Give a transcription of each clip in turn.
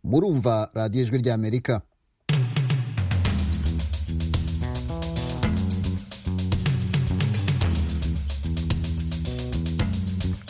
murumva radiyo ijwi ry'amerika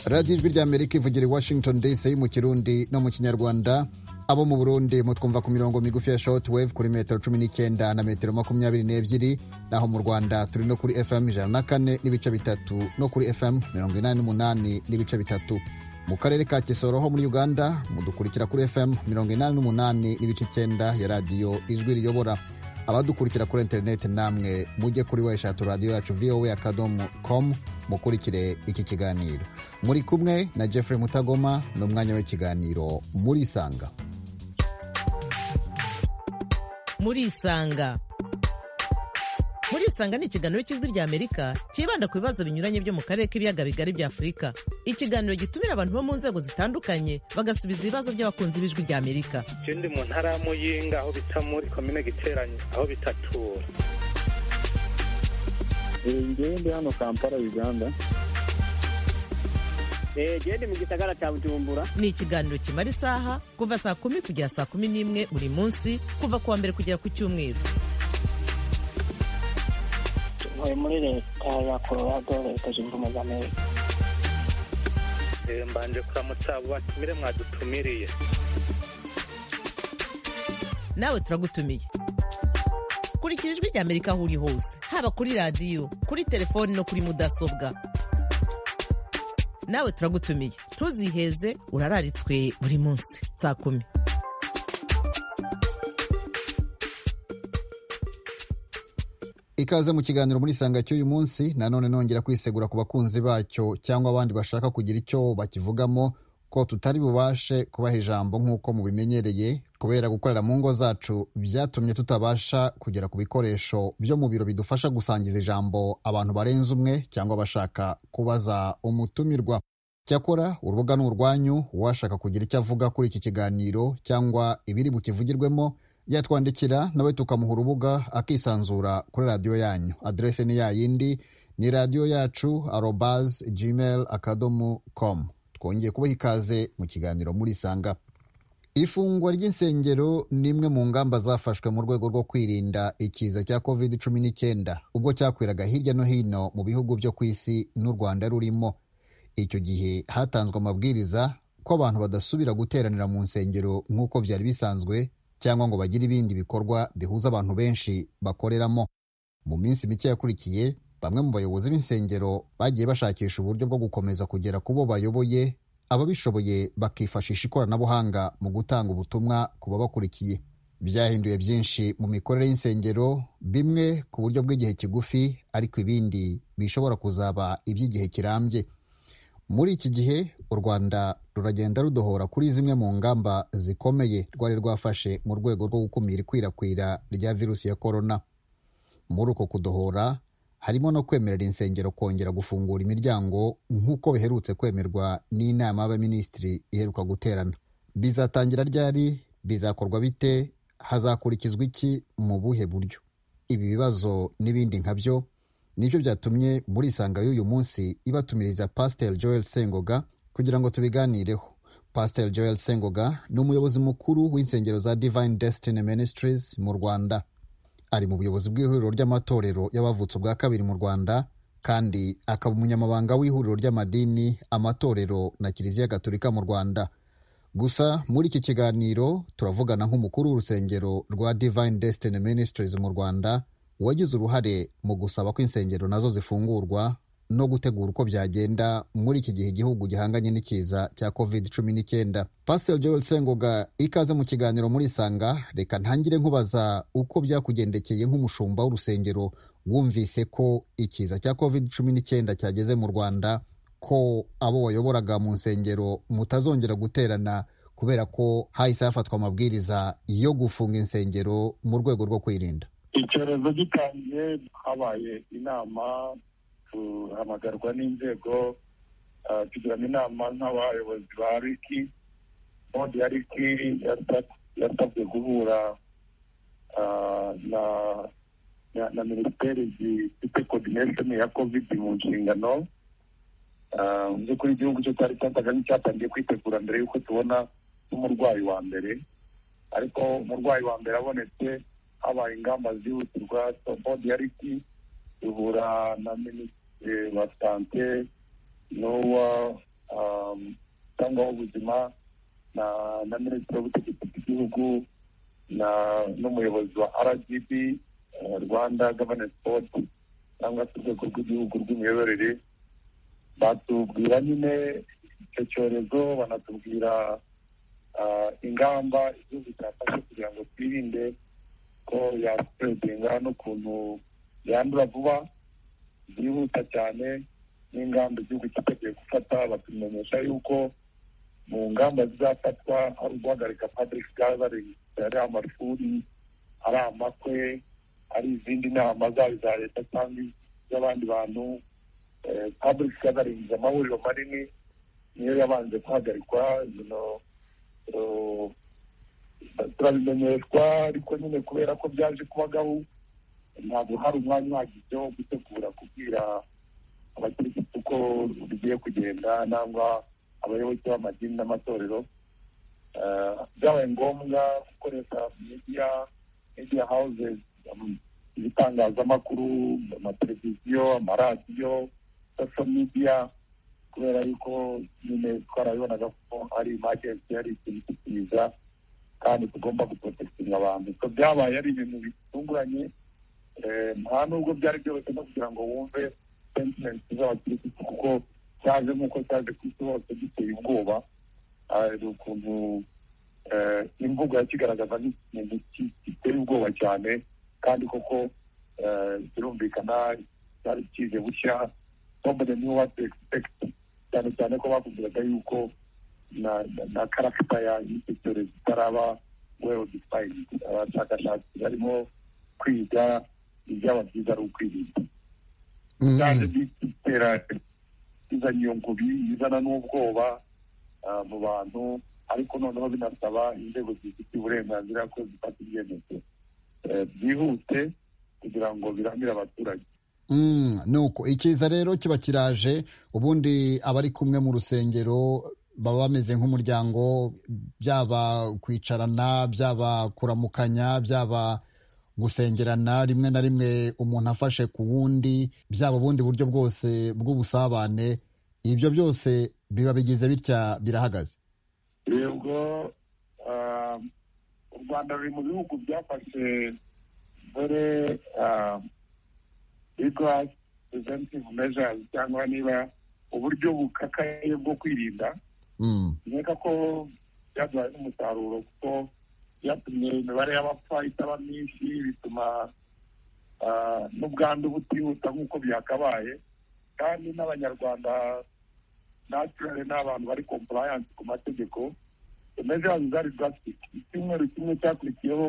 radiyo ijwi ry'amerika ivugira i washington dc mu kirundi no mu kinyarwanda abo mu burundi mutwumva ku mirongo migufi ya shortwave kuri metero cumi n'icyenda na metero makumyabiri n'ebyiri naho mu rwanda turi no kuri fm ijana na kane n'ibice bitatu no kuri fm mirongo inani n'umunani n'ibice bitatu mu karere ka kisoro ho muri uganda mudukurikira kuri fm mirongo inani n'umunani n'ibice icyenda ya radiyo ijwi riyobora abadukurikira kuri interineti namwe mujye kuri weshatu radiyo yacu voa akadomo komu mukurikire iki kiganiro muri kumwe na jeffrey mutagoma ni umwanya w'ikiganiro muri isanga muri isanga muri isanga ni ikiganiro cy'ijwi rya amerika cyibanda ku bibazo binyuranye byo mu karere k'ibiyaga bigari bya afurika ikiganiro gitumira abantu bo mu nzego zitandukanye bagasubiza ibibazo by'abakunzi b'ijwi rya amerika ikindi mu ntara ya muyinga aho bita muri komine giteranye aho bitatura ngende hano kampala uganda gende mu gisagara cya bujumbura ni ikiganiro kimara isaha kuva saa kumi kugera saa kumi n'imwe buri munsi kuva ku wa mbere kugera ku cyumweru tuvuye muri leta ya colorado leta zunze ubumwe za amerika mbanje kuramutsa abo batumire mwadutumiriye nawe turagutumiye kurikira ijwi rya amerika aho uri hose haba kuri radiyo kuri telefoni no kuri mudasobwa nawe turagutumiye ntuziheze urararitswe buri munsi saa kumi ikaze mu kiganiro muri isanga cy'uyu munsi nanone nongera kwisegura ku bakunzi bacyo cyangwa abandi bashaka kugira icyo bakivugamo ko tutari bubashe kubaha ijambo nk'uko mubimenyereye kubera gukorera mu ngo zacu byatumye tutabasha kugera ku bikoresho byo mu biro bidufasha gusangiza ijambo abantu barenze umwe cyangwa bashaka kubaza umutumirwa cyakora urubuga ni urwanyu uwashaka kugira icyo avuga kuri iki kiganiro cyangwa ibiri bukivugirwemo yatwandikira nawe tukamuha urubuga akisanzura kuri radiyo yanyu aderese ni yayindi ni radiyo yacu arobazi gmail akadomo komu twongeye kubaha ikaze mu kiganiro muri isanga ifungwa ry'insengero ni imwe mu ngamba zafashwe mu rwego rwo kwirinda ikiza cya covid cumi n'icyenda ubwo cyakwiraga hirya no hino mu bihugu byo ku isi n'u rwanda rurimo icyo gihe hatanzwe amabwiriza ko abantu badasubira guteranira mu nsengero nk'uko byari bisanzwe cyangwa ngo bagire ibindi bikorwa bihuza abantu benshi bakoreramo mu minsi mike yakurikiye bamwe mu bayobozi b'insengero bagiye bashakisha uburyo bwo gukomeza kugera ku bo bayoboye ababishoboye bakifashisha ikoranabuhanga mu gutanga ubutumwa ku babakurikiye byahinduye byinshi mu mikorere y'insengero bimwe ku buryo bw'igihe kigufi ariko ibindi bishobora kuzaba iby'igihe kirambye muri iki gihe u rwanda ruragenda rudohora kuri zimwe mu ngamba zikomeye rwari rwafashe mu rwego rwo gukumira ikwirakwira rya virusi ya korona muri uko kudohora harimo no kwemerera insengero kongera gufungura imiryango nk'uko biherutse kwemerwa n'inama y'abaminisitiri iheruka guterana bizatangira ryari bizakorwa bite hazakurikizwa iki mu buhe buryo ibi bibazo n'ibindi nka byo nibyo byatumye muri isanga y'uyu munsi ibatumiriza pasiteri joel sengoga kugira ngo tubiganireho pasiteri joel sengoga ni umuyobozi mukuru w'insengero za divine destiny ministries mu rwanda ari mu buyobozi bw'ihuriro ry'amatorero y'abavutse ubwa kabiri mu rwanda kandi akaba umunyamabanga w'ihuriro ry'amadini amatorero na kiliziya gaturika mu rwanda gusa muri iki kiganiro turavugana nk'umukuru w'urusengero rwa divine destiny ministries mu rwanda wagize uruhare mu gusaba ko insengero nazo zifungurwa no gutegura uko byagenda muri iki gihe igihugu gihanganye n'ikiza cya covid cumi n'icyenda pasiteri joel sengoga ikaze mu kiganiro muri isanga reka ntangire nkubaza uko byakugendekeye nk'umushumba w'urusengero wumvise ko ikiza cya covid cumi n'icyenda cyageze mu rwanda ko abo wayoboraga mu nsengero mutazongera guterana kubera ko hahise hafatwa amabwiriza yo gufunga insengero mu rwego rwo kwirinda icyorezo gitangiye habaye inama tuhamagarwa n'inzego tugiramo inama nk'abayobozi ba riki bodi ya riki yasabwe guhura na minisiteri zifite kodinesheni ya kovidi mu nshingano mu by'ukuri igihugu cyo cyari cyatanganye cyatangiye kwitegura mbere y'uko tubona nk'umurwayi wa mbere ariko umurwayi wa mbere abonetse habaye ingamba zihutirwa sobodi ya riti duhura na minisitiri wa sante n'uwa um, cyangwa w'ubuzima na na minisitiri w'ubutegetsi bw'igihugu na n'umuyobozi wa rgb eh, rwanda governance board cyangwa se urwego rw'igihugu rw'imiyoborere batubwira nyine icyo cyorezo banatubwira ah, ingamba igihugu cyafashe kugira ngo twirinde ko yasipedinga n'ukuntu yandura vuba byihuta cyane n'ingamba igihugu cyiteguye gufata batumenyesha yuko mu ngamba zizafatwa ari uguhagarika public gathering ari amashuri ari amakwe ari izindi nama zaba iza leta cyangwa iz'abandi bantu eh, public gathering amahuriro manini niyo yabanje guhagarikwa bino eh, turabimenyeshwa ariko nyine kubera ko byaje kuba gahu ntabwo hari umwanya uhagije wo gutegura kubwira abakirisitu uko bigiye kugenda nangwa abayoboke b'amadini n'amatorero Eh, byabaye ngombwa gukoresha media media houses um, ibitangazamakuru amateleviziyo amaradiyo social media kubera yuko nyine twarabibonaga ko ari imajensi yari ikintu kikiza kandi tugomba guprotekitinga abantu so byabaye ari ibintu bitunguranye Eh, nta nubwo byari byoroshye no kugira ngo wumve sentimenti z'abakirisitu kuko cyaje nk'uko cyaje ku isi hose giteye ubwoba hari ukuntu eh, imvugo yakigaragaza nk'ikintu ki- giteye ubwoba cyane kandi koko eh, birumvikana cyari kije bushya nobody knew what to expect cyane cyane ko bakubwiraga yuko na na- na karagita ya y'icyo cyorezo itaraba well defined abashakashatsi barimo kwiga ibyaba byiza ari ukwirinda Mm, byaje mm. bitera izana iyo ngubi izana n'ubwoba ah, mu bantu ariko noneho binasaba inzego zifite uburenganzira ko zifata ibyemezo eh, byihute kugira ngo biramire abaturage Mm, nuko ikiza rero kiba kiraje ubundi abari kumwe mu rusengero baba bameze nk'umuryango byaba kwicarana byaba kuramukanya byaba gusengerana rimwe na rimwe umuntu afashe ku wundi byaba ubundi buryo bwose bw'ubusabane ibyo byose biba bigize bitya birahagaze yego ah, u rwanda ruri mu bihugu byafashe dore rigorasi preventive measures cyangwa niba uburyo bukakaye bwo kwirinda Mm, nkeka ko byaduhaye n'umusaruro kuko byatumye imibare y'abapfa itaba myinshi bituma ah, n'ubwandu butihuta nk'uko byakabaye kandi n'abanyarwanda naturally ni abantu bari compliance ku mategeko imeze yazo zari drastic icyumweru kimwe cyakurikiyeho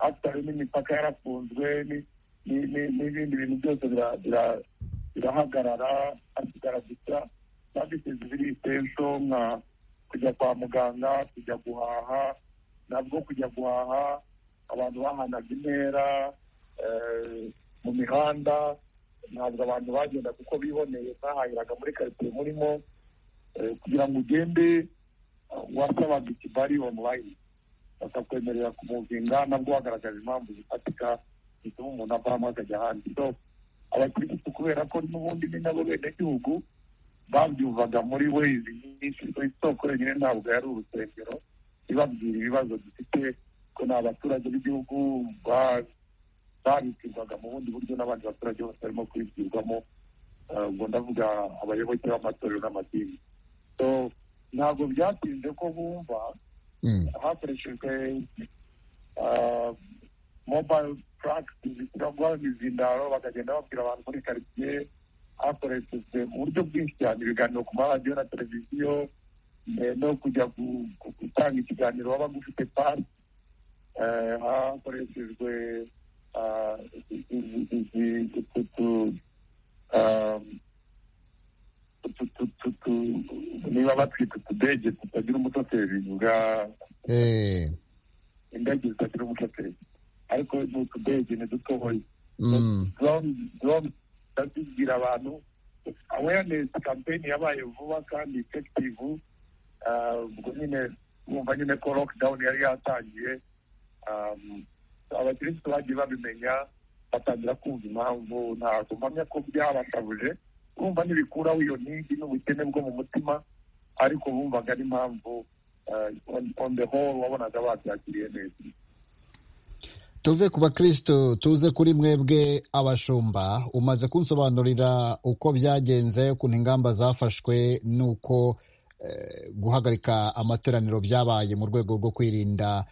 afitari n'imipaka yarafunzwe ni- ni- ni- n'ibindi bintu byose bira- bira- birahagarara hasigara gusa serivisi ziri itensho nka kujya kwa muganga kujya guhaha nabwo kujya guhaha abantu bahanaga intera eh, mu mihanda ntabwo abantu bagenda kuko biboneye bahahiraga muri karitsiye murimo eh, kugira ngo ugende eh, wasabaga ikibari online bakakwemerera kumuvinga nabwo bagaragaje impamvu zifatika zituma umuntu avamo akajya ahandi so abakirisitu kubera ko n'ubundi ni nabo benegihugu babyuvaga muri wezi nyinshi so isoko yonyine ntabwo yari urusengero ibabwira ibibazo dufite ko ni abaturage b'igihugu ba- babibwirwaga mu bundi buryo n'abandi baturage bose barimo kubibwirwamo Eh, ubwo ndavuga abayoboke b'amatorero n'amadini so ntabwo byatinze ko bumva mm, hakoreshejwe ah, mobile practice cyangwa imizindaro bakagenda babwira abantu muri karitsiye hakoreshejwe uburyo bwinshi cyane ibiganiro ku maradiyo na televiziyo eh, no kujya gu- gu- gutanga ikiganiro waba gufite pari hakoreshejwe ah, izi- izi- izi- utu- utu- ah, utu- utu- utu- niba batwita utudege tutagira umutoteri bivuga eh, indege zitagira umushoferi ariko ni utudege ni dutoya mm, drone ndabibwira abantu awareness campaign yabaye vuba kandi effective Ah, ubwo nyine bumva nyine ko lockdown yari yatangiye um, abakirisitu bagiye babimenya batangira kumva impamvu ntabwo mpamya ko byabashabuje kumva ntibikuraho iyo ntigi n'ubukene bwo mu mutima ariko bumvaga ari impamvu uh, on, on the whole wabonaga babyakiriye neza tuve ku bakristo tuze kuri mwebwe abashumba umaze kunsobanurira uko byagenze ukuntu ingamba zafashwe n'uko eh, guhagarika amateraniro byabaye mu rwego rwo kwirinda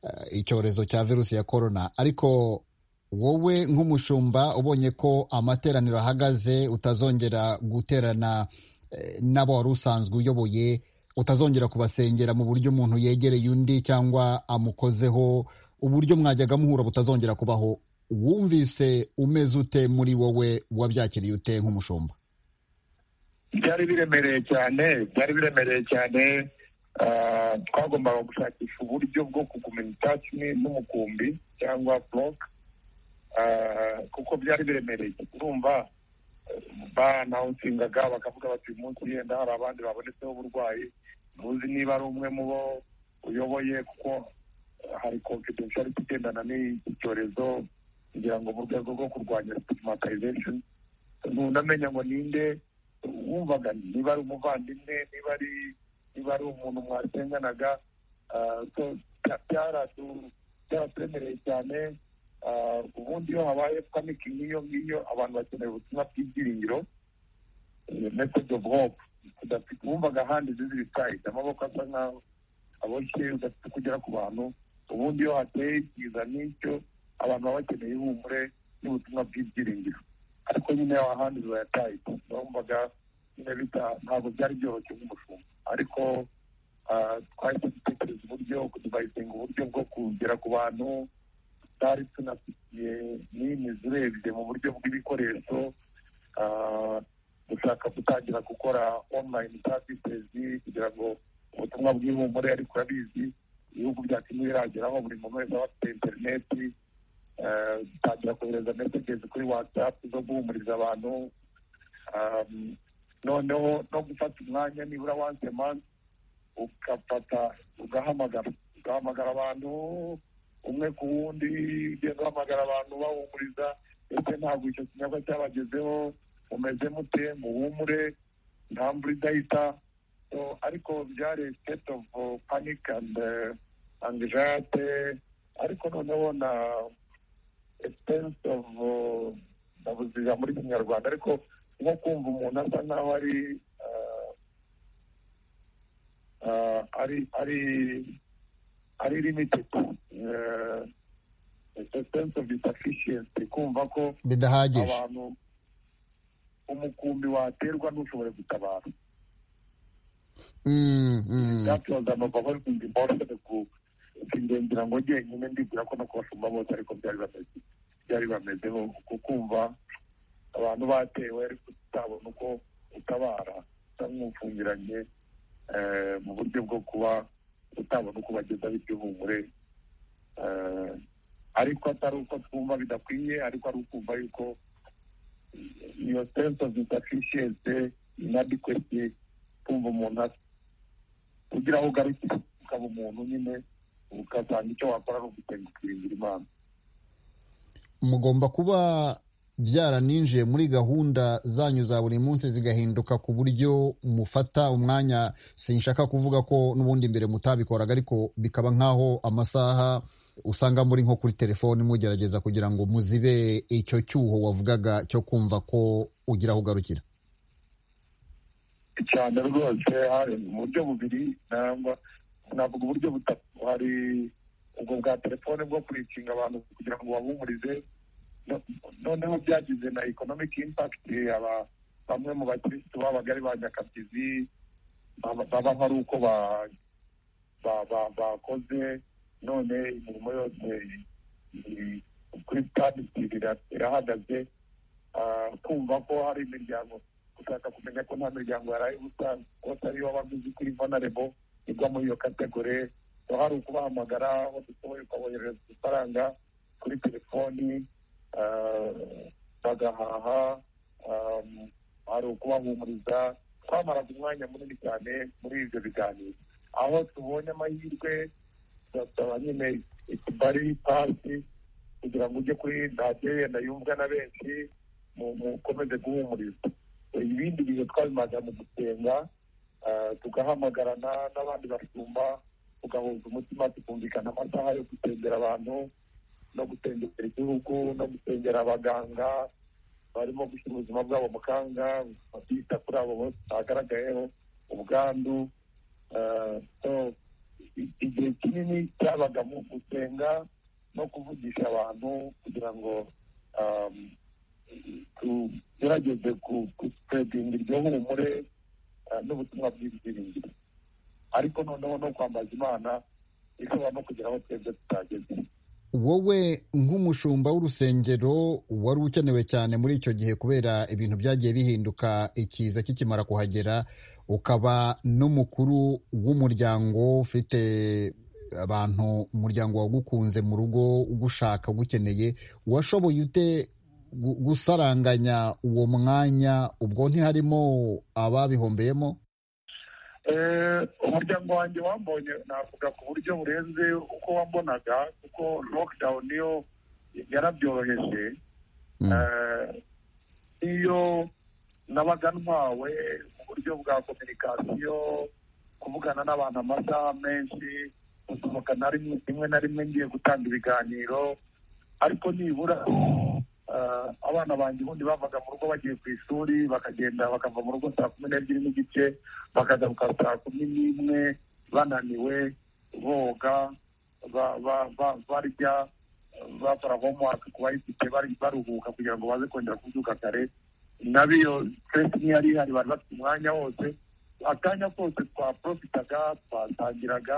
eh, icyorezo cya virusi ya korona ariko wowe nk'umushumba ubonye ko amateraniro ahagaze utazongera guterana eh, n'abo wari usanzwe uyoboye utazongera kubasengera mu buryo umuntu yegereye undi cyangwa amukozeho uburyo mwajyaga muhura butazongera kubaho wumvise umeze ute muri wowe wabyakiriye ute nk'umushumba byari biremereye cyane byari biremereye cyane ah, twagombaga gushakisha uburyo bwo kuguma in touch ni- n'umukumbi cyangwa block Ah, kuko byari biremereye urumva eh, banawusingaga bakavuga bati uyu munsi yenda hari abandi babonetseho uburwayi ntuzi niba ari umwe mu bo uyoboye kuko eh, hari confidentiality igendana n'iki cyorezo kugira ngo mu rwego rwo kurwanya stigmatization ntunamenya ngo ninde wumvaga niba ari umuvandimwe niba ari niba ari umuntu mwasenganaga ah, so bya- byaratu- byaraturemereye cyane Ah, ubundi iyo habaye panic nk'iyo ngiyo abantu bakeneye ubutumwa bw'ibyiringiro eh, message of hope udafite wumvaga ahandi zizi ibitayi amaboko asa nkaho aboshye udafite kugera ku bantu ubundi iyo hateye ikiza n'icyo abantu baba bakeneye ihumure n'ubutumwa bw'ibyiringiro ariko nyine ahandi bibayataye bumvaga nyine bita ntabwo byari byoroshye nk'umushumba ariko ah, twahise dutekereza uburyo tubayisenga uburyo bwo kugera ku bantu tutari tunafitiye nini zirebye mu buryo bw'ibikoresho ah, dushaka gutangira gukora online services kugira ngo ubutumwa bw'ihumure ariko urabizi ibihugu byacu ntibirageraho buri muntu wese aba afite interineti ah, dutangira kohereza messages kuri whatsapp zo guhumuriza abantu um, noneho no gufata umwanya nibura once a month ugafata ugahamagara ugahamagara abantu umwe ku wundi ugenda uhamagara abantu bahumuriza ese ntabwo icyo kinyobwa cyabagezeho mumeze mute muhumure nta mvura idahita so, ariko byari state of uh, panic and uh, anxiety ariko noneho na a sense of uh, ndabuze ijambo muri kinyarwanda ariko nko kumva umuntu asa nkaho ari uh, uh, ari ari ari limited uh, a sense of insufficiency kumva ko bidahagije abantu umukumbi waterwa ntushobore gutabara Mm, mm. byacubaza amababa bimbi mboroshye ku singendera ngo njyenyine ndibwira ko no kubashumba bose ariko byari bameze byari bamezeho ku kumva abantu batewe ariko utabona uko utabara usa nk'ufungiranye eh, mu buryo bwo kuba utabona uko bagezaho iby'ihumure eh, ariko atari uko twumva bidakwiye ariko ari ukumva yuko iyo sense of insufficiency inadequacy kumva umuntu asa ugira aho ugarukira ukaba umuntu nyine ukasanga icyo wakora ari ugusenga ukiringira imana mugomba kuba byaraninjiye muri gahunda zanyu za buri munsi zigahinduka ku buryo mufata umwanya sinshaka kuvuga ko n'ubundi mbere mutabikoraga ariko bikaba nk'aho amasaha usanga muri nko kuri telefoni mugerageza kugira ngo muzibe icyo cyuho wavugaga cyo kumva ko ugira aho ugarukira cyane rwose hari mu buryo bubiri nangwa navuga uburyo butatu hari ubwo bwa telefone bwo kurikinga abantu kugira ngo babumurize No- noneho byagize na economic impact aba bamwe mu bakirisitu babaga ari ba nyakabyizi baba- baba hari uko ba- ba- ba- bakoze none imirimo yose iri- kuri tanditi irahagaze Ah, kumva ko hari imiryango gushaka kumenya ko nta miryango yaraye ubusa kose ariyo baguzi kuri vonarebo igwa muri iyo kategore so hari ukubahamagara aho dusoboye ukaboherereza amafaranga kuri telefoni ah, bagahaha um, hari ukubahumuriza twamaraga umwanya munini cyane muri ibyo biganiro aho tubonye amahirwe turasaba nyine itubari pasi kugira ngo ujye kuri radiyo yenda yumvwa na benshi mu- mukomeze guhumuriza ibindi bintu twabimaze mu gusenga ah, tugahamagarana n'abandi basumba tugahuza umutima tukumvikana amasaha yo gusengera abantu no gusengera igihugu no gusengera abaganga barimo gushyira ubuzima bwabo mu kanga bakita kuri abo bose bagaragayeho ubwandu ah, so, i- igihe kinini cyabaga mu gusenga no kuvugisha abantu kugira ngo um, tugerageze gusipedinga iryo humure ah, n'ubutumwa bw'ibyiringiro ariko noneho no kwambaza imana ishobora no kugira aho twebwe tutageze wowe nk'umushumba w'urusengero wari ukenewe cyane muri icyo gihe kubera ibintu byagiye bihinduka ikiza kikimara kuhagera ukaba n'umukuru w'umuryango ufite abantu umuryango wagukunze mu rugo ugushaka ugukeneye washoboye ute gu- gusaranganya uwo mwanya ubwo ntiharimo ababihombeyemo Eh, umuryango wanjye wambonye navuga ku buryo burenze uko wambonaga kuko lockdown yo yarabyoroheje Mm. Eh, iyo nabaga ntwawe mu buryo bwa kominikasiyo kuvugana n'abantu amasaha menshi gusohoka na rimwe rimwe na rimwe ngiye gutanga ibiganiro ariko nibura eh, abana banjye ubundi bavaga mu rugo bagiye ku ishuri bakagenda bakava mu rugo saa kumi n'ebyiri n'igice bakagaruka saa kumi n'imwe bananiwe boga ba- ba- ba- barya bakora homework ku bayifite bari baruhuka kugira ngo baze kongera kubyuka kare nabiyo stress niyo yari ihari bari bafite umwanya wose akanya kose twaprofitaga twatangiraga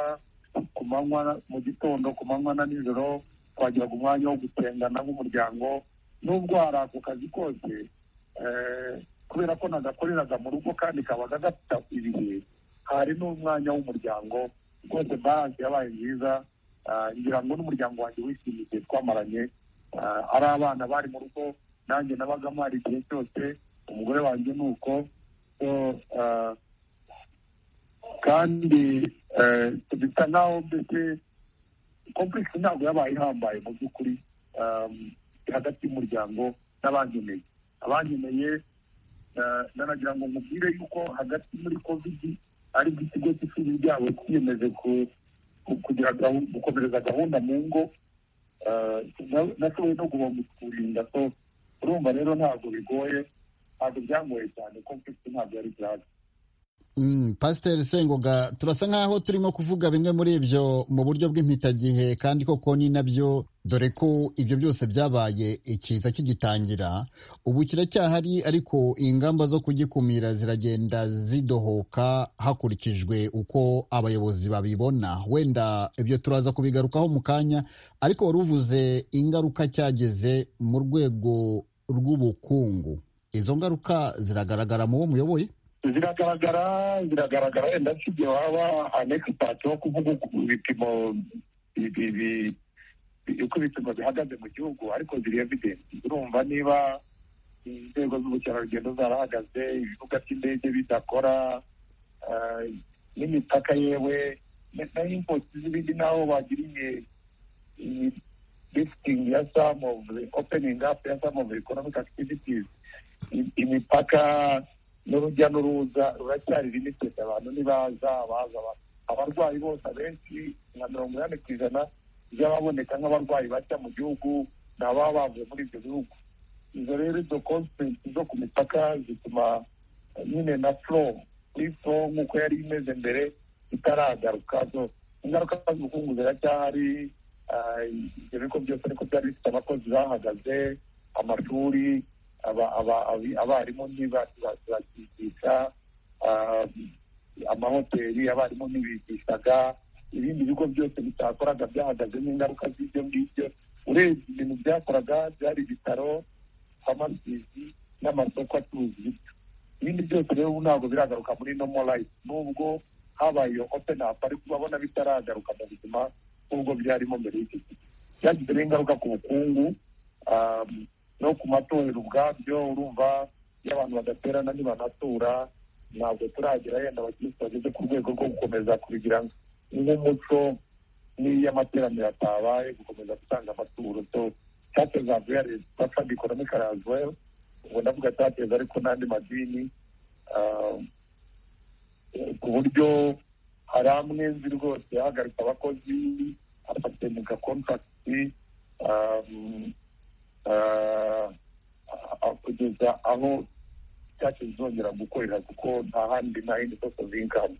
ku manywa mu gitondo ku manywa na nijoro twagiraga umwanya wo gusengana nk'umuryango n'ubwo hari ako kazi kose eh, kubera ko nagakoreraga mu rugo kandi kabaga gafite ibihe hari n'umwanya w'umuryango rwose baranse yabaye nziza Ah, ngira ngo n'umuryango wanjye wishimiye igihe twamaranye Ah, ari abana bari mu rugo nanjye nabaga mpari igihe cyose umugore wanjye ni uko So, ah, kandi eh, bisa nk'aho mbese komplekisi ntabwo yabaye ihambaye mu by'ukuri um, hagati y'umuryango n'abankeneye abankeneye eh, nanagira ngo mubwire yuko hagati muri kovidi aribwo ikigo cy'ishuri ryabo cyiyemeje ku- ku- kugira gahu- gukomereza gahunda mu ngo eh, na- nashoboye no guhomba kurinda so urumva rero ntabwo bigoye ntabwo byangoye cyane komplekisi ntabwo yari byaje Mm, Pasiteri Sengoga turasa nk'aho turimo kuvuga bimwe muri ibyo mu buryo bw'impitagihe kandi koko ni nabyo dore ko ibyo byose byabaye ikiza kigitangira ubu kiracyahari ariko ingamba zo kugikumira ziragenda zidohoka hakurikijwe uko abayobozi babibona wenda ibyo turaza kubigarukaho mu kanya ariko wari uvuze ingaruka cyageze mu rwego rw'ubukungu izo ngaruka ziragaragara mu wo muyoboye ziragaragara ziragaragara wenda si igihe waba anekisitati wo kuvuga uku ibipimo bi- bi- bi- bi- uko ibipimo bihagaze mu gihugu ariko ziri evidenti urumva niba inzego z'ubukerarugendo zarahagaze ibibuga by'indege bidakora ah, n'imipaka yewe na- na impoti z'ibindi naho bagiriye lifting ya some of the opening up ya some of the economic activities I- imipaka n'urujya n'uruza ruracyari limited abantu ntibaza baza ba- abarwayi bose abenshi nka mirongo inani ku ijana by'ababoneka nk'abarwayi bashya mu gihugu ni ababa bavuye muri ibyo bihugu izo rero izo constraints zo ku mipaka zituma eh, nyine na flow kuri flow nk'uko yari imeze mbere itaragaruka zo ingaruka z'ubukungu ziracyahari ah, ibyo bigo byose ariko byari bifite abakozi bahagaze amashuri aba- aba- abi- abarimu ntibakigisha amahoteli abarimu ntibigishaga ibindi bigo byose bitakoraga byahagaze n'ingaruka z'ibyo ngibyo urebye ibintu byakoraga byari ibitaro famasisi n'amasoko acuruza ibiryo ibindi byose rero ubu ntabwo biragaruka muri nomo life nubwo habaye iyo open up ariko urabona bitaragaruka mu buzima nk'ubwo byarimo mbere y'iki gihe byagize n'ingaruka ku bukungu um, no ku matorero ubwabyo urumva iyo abantu badaterana ntibanatura ntabwo turagera yenda abakirisitu bageze ku rwego rwo gukomeza kubigira nk'umuco n'iyo amateraniro atabaye gukomeza gutanga amaturo so churches are very suffered economically as well ubwo ndavuga churches ariko n'andi madini ah, eh, ku buryo hari amwe nzi rwose ahagarika abakozi afatemuka kontakiti kugeza aho churches zongera gukorera kuko nta handi nta yindi source of income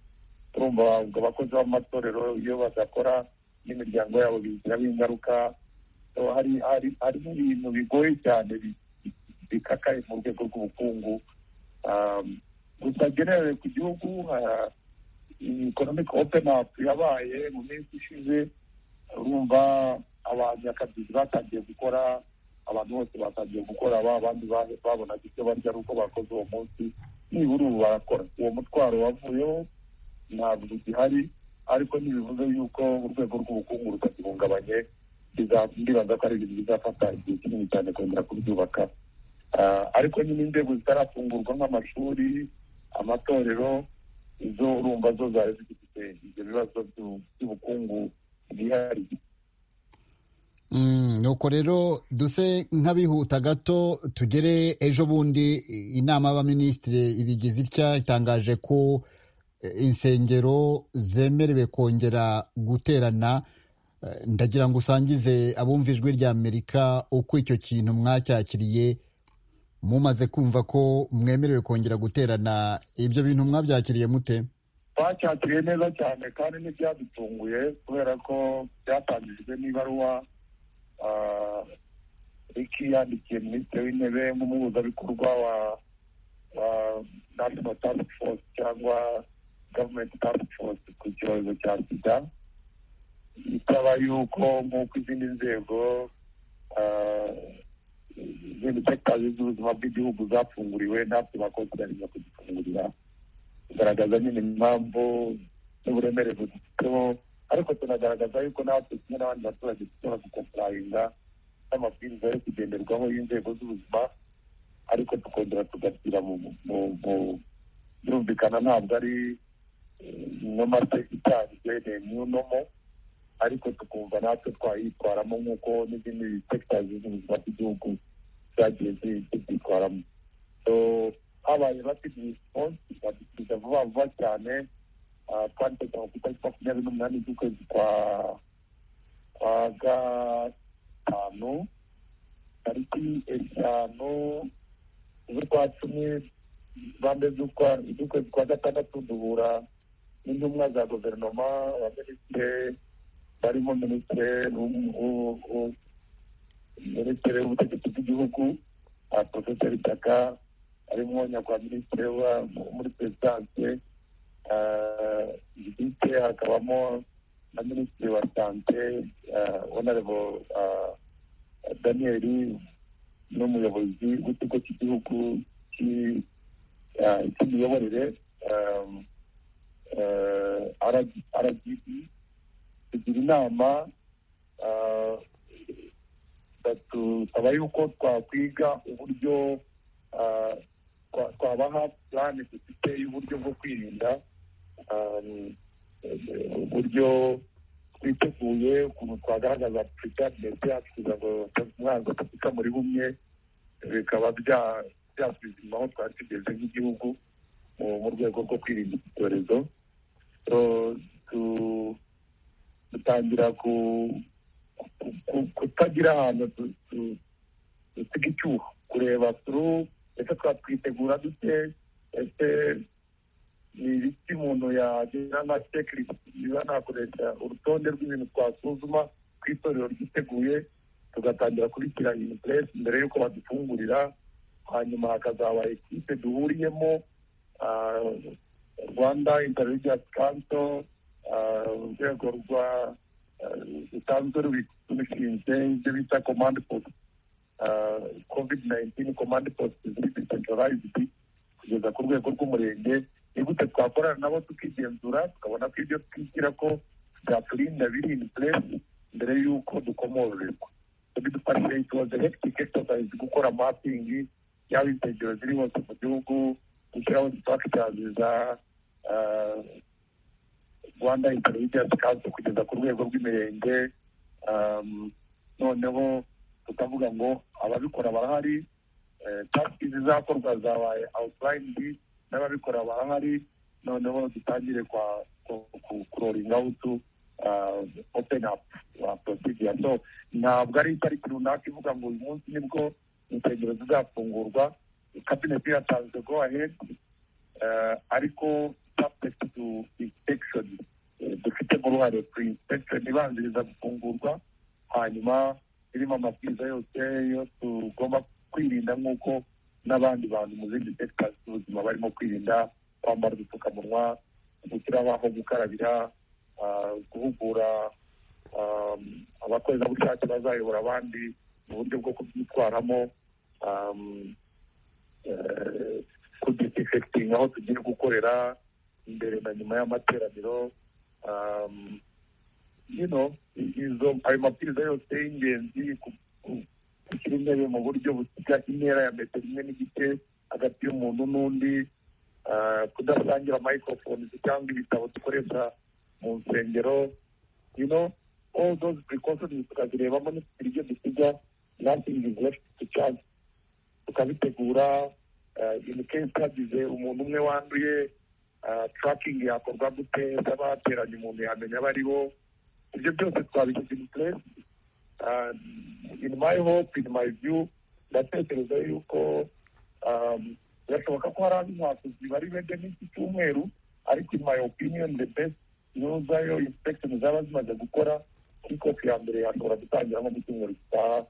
turumva ubwo abakozi b'amatorero iyo badakora n'imiryango yabo bigiraho ingaruka So, hari hari hari ibintu bigoye cyane bi- bikakaye mu rwego rw'ubukungu Um, gusa generere ku gihugu uh, economic open up yabaye mu minsi ishize urumva abanyakazi batangiye gukora abantu bose batangiye gukora ba bandi ba- babonaga ibyo barya ari uko bakoze uwo munsi nibura ubu barakora uwo mutwaro wavuyeho ntabwo ugihari ariko ntibivuze yuko urwego rw'ubukungu rutagihungabanye biza- ndibaza ko ari ibintu bizafata igihe kinini cyane kongera kubyubaka Ah, ariko nyine inzego zitarafungurwa nk'amashuri amatorero izo urumva zo zari zifite ibyo bibazo byu- by'ubukungu bwihariye Mm, nuko rero duse nk'abihuta gato tugere ejo bundi inama y'abaminisitiri ibigize itya itangaje ko eh, insengero zemerewe kongera guterana Eh, ndagira ngo usangize abumva ijwi rya amerika uko icyo kintu mwacyakiriye mumaze kumva ko mwemerewe kongera guterana ibyo bintu mwabyakiriye mute twacyakiriye neza cyane kandi ntibyadutunguye kubera ko byatangijwe n'ibaruwa ah, riki yandikiye minisitiri w'intebe nk'umuhuzabikorwa wa wa national task force cyangwa government task force ku cyorezo cya sida ikaba yuko nk'uko izindi nzego ah, izindi sekitazi z'ubuzima bw'igihugu zafunguriwe natwe bakonsideranye kuzifungurira kugaragaza nyine impamvu n'uburemere bufiteho ariko tunagaragaza yuko natwe kimwe n'abandi baturage dushobora gukomparayinga n'amabwiriza yo kugenderwaho y'inzego z'ubuzima ariko tukongera tugashyira mu mu- mu- birumvikana ntabwo ari nomate itanzwe ni new normal ariko tukumva natwe twayitwaramo nk'uko n'izindi sekitazi z'ubuzima bw'igihugu zagiye zi- zibyitwaramo so habaye rapid response badusubiza vuba vuba cyane Ah, twanditse ku itariki makumyabiri n'umunani z'ukwezi kwa kwa gatanu tariki eshanu z'ukwa cumi bande z'ukwa z'ukwezi kwa gatandatu duhura n'intumwa za guverinoma abaminisitire barimo minisitire w'u- w'u- w'u- minisitiri w'ubutegetsi bw'igihugu ah, profeseri taka harimo nyakubahwa minisitiri wa- muri perezidanse gite hakabamo na minisitiri wa sante onarebo daniyeli n'umuyobozi w'ikigo cy'igihugu cy'i- ah, cy'imiyoborere um, eh, RG- rgb tugira inama ah, batusaba yuko twakwiga uburyo ah, twa- twabaha plani dufite y'uburyo bwo kwirinda um, eh, uburyo twiteguye ukuntu twagaragaza preparedness yacu kugira ngo umwanzi atapika muri bumwe bikaba bya- byasuzuma aho twari tugeze nk'igihugu mu mu rwego rwo kwirinda iki cyorezo So, tu- dutangira ku- ku- ku- kutagira ahantu tu- tu- dusiga icyuho kureba turu ese twatwitegura dute ese ni ibiki umuntu yagira nka checklist niba nakoresha urutonde rw'ibintu twasuzuma ku itorero ryiteguye tugatangira kubishyira in place mbere y'uko badufungurira hanyuma hakazaba ekipe duhuriyemo ah, rwanda interreligious council ah, urwego rwa ah, rusanzwe rubishinzwe ibyo bita command post covid 19 command post ziri decentralized kugeza ku rwego rw'umurenge ni gute twakorana nabo tukigenzura tukabona ko ibyo twishyira ko byaturinda biri in place mbere y'uko dukomorerwa bidufashije it was a hectic exercise gukora mapping yaba insengero ziri hose mu gihugu gushyiraho structures za ah, rwanda intelligence council kugeza ku rwego rw'imirenge um, noneho tukavuga ngo ababikora barahari eh, task zizakorwa zabaye outlined n'ababikora barahari noneho dutangire kwa ku- ku- kuroringa utu uh, open up uh, procedure so ntabwo ari itariki runaka ivuga ngo uyu munsi nibwo insengero zizafungurwa cabinet iratanzwe go ahead eh, ariko subject to inspection Eh, dufitemo uruhare kuri inspection ibanziriza gufungurwa hanyuma irimo amabwiriza yose yo tugomba kwirinda nk'uko n'abandi bantu mu zindi sectors z'ubuzima barimo kwirinda kwambara udupfukamunwa gushyiraho aho gukarabira ah, guhugura um, abakorerabushake bazayobora abandi mu buryo bwo kubyitwaramo um, eh, kudisinfecting aho tugiye gukorera imbere na nyuma y'amateraniro um, you know izo ayo mabwiriza yose y'ingenzi ku- ku- gushyira intebe mu buryo busiga intera ya metero imwe n'igice hagati y'umuntu n'undi ah, kudasangira microphones cyangwa ibitabo dukoresha mu nsengero you know all those precautions tukazirebamo n'ibyo dusiga nothing is left to chance tukabitegura imikensi hagize umuntu umwe wanduye turakingi yakorwa gute z'abateranye umuntu yamenya abo ari bo ibyo byose twabishyize in place Uh, in my hope in my view ndatekereza yuko um, birashoboka ko hari andi mwakozi bari bende n'iki cyumweru ariko in my opinion the best yuzayo inspection zaba zimaze gukora kikopi ya mbere yashobora gutangira nko mu cyumweru gitaha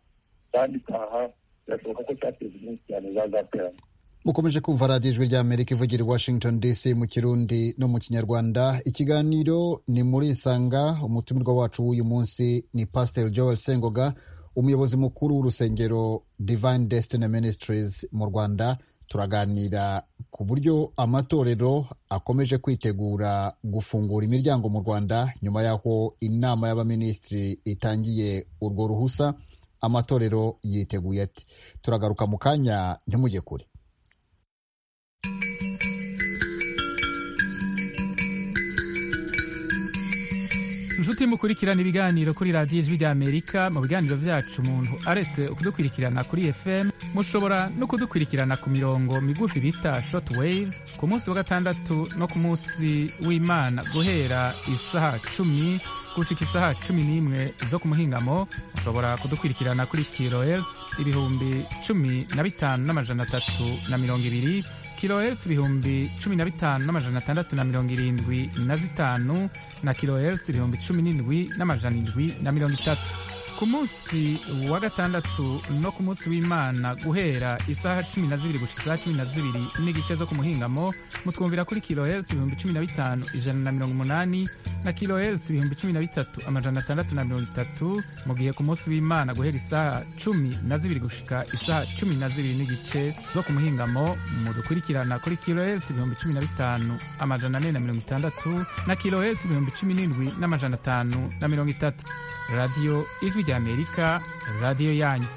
kandi itaha birashoboka ko cyateza iminsi cyane zazaterana mukomeje kumva radiyo ijwi ry'amerika ivugira i washington dc mu kirundi no mu kinyarwanda ikiganiro ni muri isanga umutumirwa wacu w'uyu munsi ni pasiteri joel sengoga umuyobozi mukuru w'urusengero divine destiny ministries mu rwanda turaganira ku buryo amatorero akomeje kwitegura gufungura imiryango mu rwanda nyuma y'aho inama y'abaminisitiri itangiye urwo ruhusa amatorero yiteguye ati turagaruka mu kanya ntimujye kure inshuti mukurikirana ibiganiro kuri radiyo ijwi ry'amerika mu biganiro byacu umuntu aretse kudukurikirana kuri fm mushobora no kudukurikirana ku mirongo migufi bita short waves ku munsi wa gatandatu no ku munsi w'imana guhera isaha cumi gucika isaha cumi n'imwe zo ku muhingamo mushobora kudukurikirana kuri kilohertz ibihumbi cumi na bitanu n'amajana atatu na mirongo ibiri kilohertz ibihumbi cumi na bitanu n'amajana atandatu na mirongo irindwi na zitanu na kilohertz ibihumbi cumi n'indwi n'amajana indwi na mirongo itatu ku munsi wa gatandatu no ku munsi w'imana guhera isaha cumi na zibiri gushika isaha cumi na zibiri n'igice zo ku muhingamo mutwumvira kuri kilohertz ibihumbi cumi na bitanu ijana na mirongo umunani na kilohertz ibihumbi cumi na bitatu amajana atandatu na mirongo itatu mu gihe ku munsi w'imana guhera isaha cumi na zibiri gushika isaha cumi na zibiri n'igice zo ku muhingamo mudukurikirana kuri kilohertz ibihumbi cumi na bitanu amajana ane na mirongo itandatu na kilohertz ibihumbi cumi n'indwi n'amajana atanu na mirongo itatu radiyo ijwi ry'amerika radiyo yanyu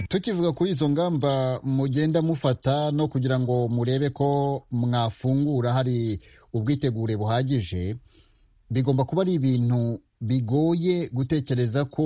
tukivuga kuri izo ngamba mugenda mufata no kugira ngo murebe ko mwafungura hari ubwitegure buhagije bigomba kuba ari ibintu bigoye gutekereza ko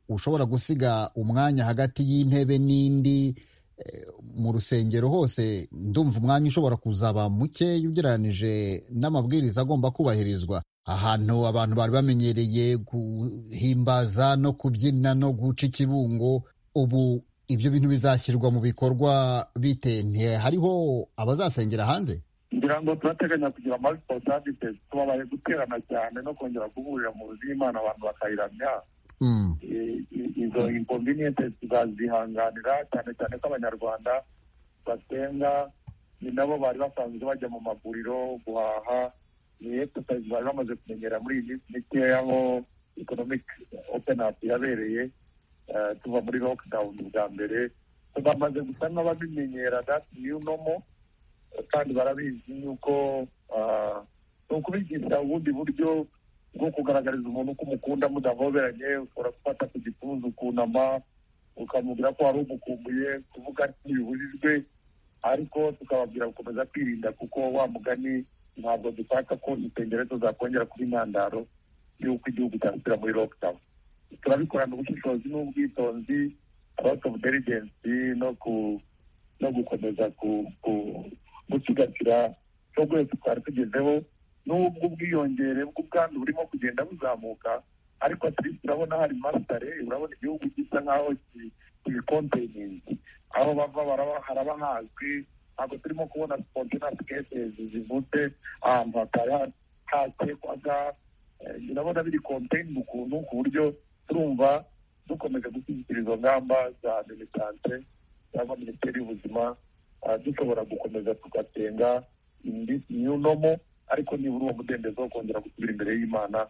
ushobora gusiga umwanya hagati y'intebe n'indi eh, mu rusengero hose ndumva umwanya ushobora kuzaba muke ugereranije n'amabwiriza agomba kubahirizwa ahantu abantu bari bamenyereye guhimbaza no kubyina no guca ikibungo ubu ibyo bintu bizashyirwa mu bikorwa bite ntihariho abazasengera hanze ngira ngo turateganya kugira amariposabite tubabaye guterana cyane no kongera guhurira mu nzu y'imana abantu bakayiramya Mm. I- i- izo inconvenience tukazihanganira cyane cyane ko abanyarwanda basenga ni nabo bari basanzwe bajya mu maguriro guhaha ni exercise bari bamaze kumenyera muri iyi minsi mikeya aho economic open up yabereye eh, tuva muri lockdown bwa mbere So bamaze gusa nk'ababimenyera that new normal kandi barabizi yuko ah, ni ukubigisha ubundi buryo bwo kugaragariza umuntu ko umukunda mudahoberanye ushobora gufata ku gituza ukunama ukamubwira ko wari umukumbuye kuvuga ntibibujijwe ariko tukababwira gukomeza kwirinda kuko wa mugani ntabwo dushaka ko impengereko zakongera kuba intandaro y'uko igihugu cyasubira muri lockdown turabikorana ubushishozi n'ubwitonzi out of diligence no ku no gukomeza ku ku gusigasira cyo rwose twari tugezeho n'ubwo ubwiyongere bw'ubwandu burimo kugenda buzamuka ariko atirisi urabona hari masitare urabona igihugu gisa nk'aho kibikonteyingi aho bava baraba- haraba hazwi ntabwo turimo kubona sipontinasi kesezi zivutse ahantu hatari ha- hatekwaga Eh, urabona biri konteyini ukuntu ku buryo turumva dukomeje gushyigikira izo ngamba za minisante cyangwa minisiteri y'ubuzima ah, dushobora gukomeza tugasenga indi new normal ariko nibura uwo mudendezo wo kongera gusubira imbere y'imana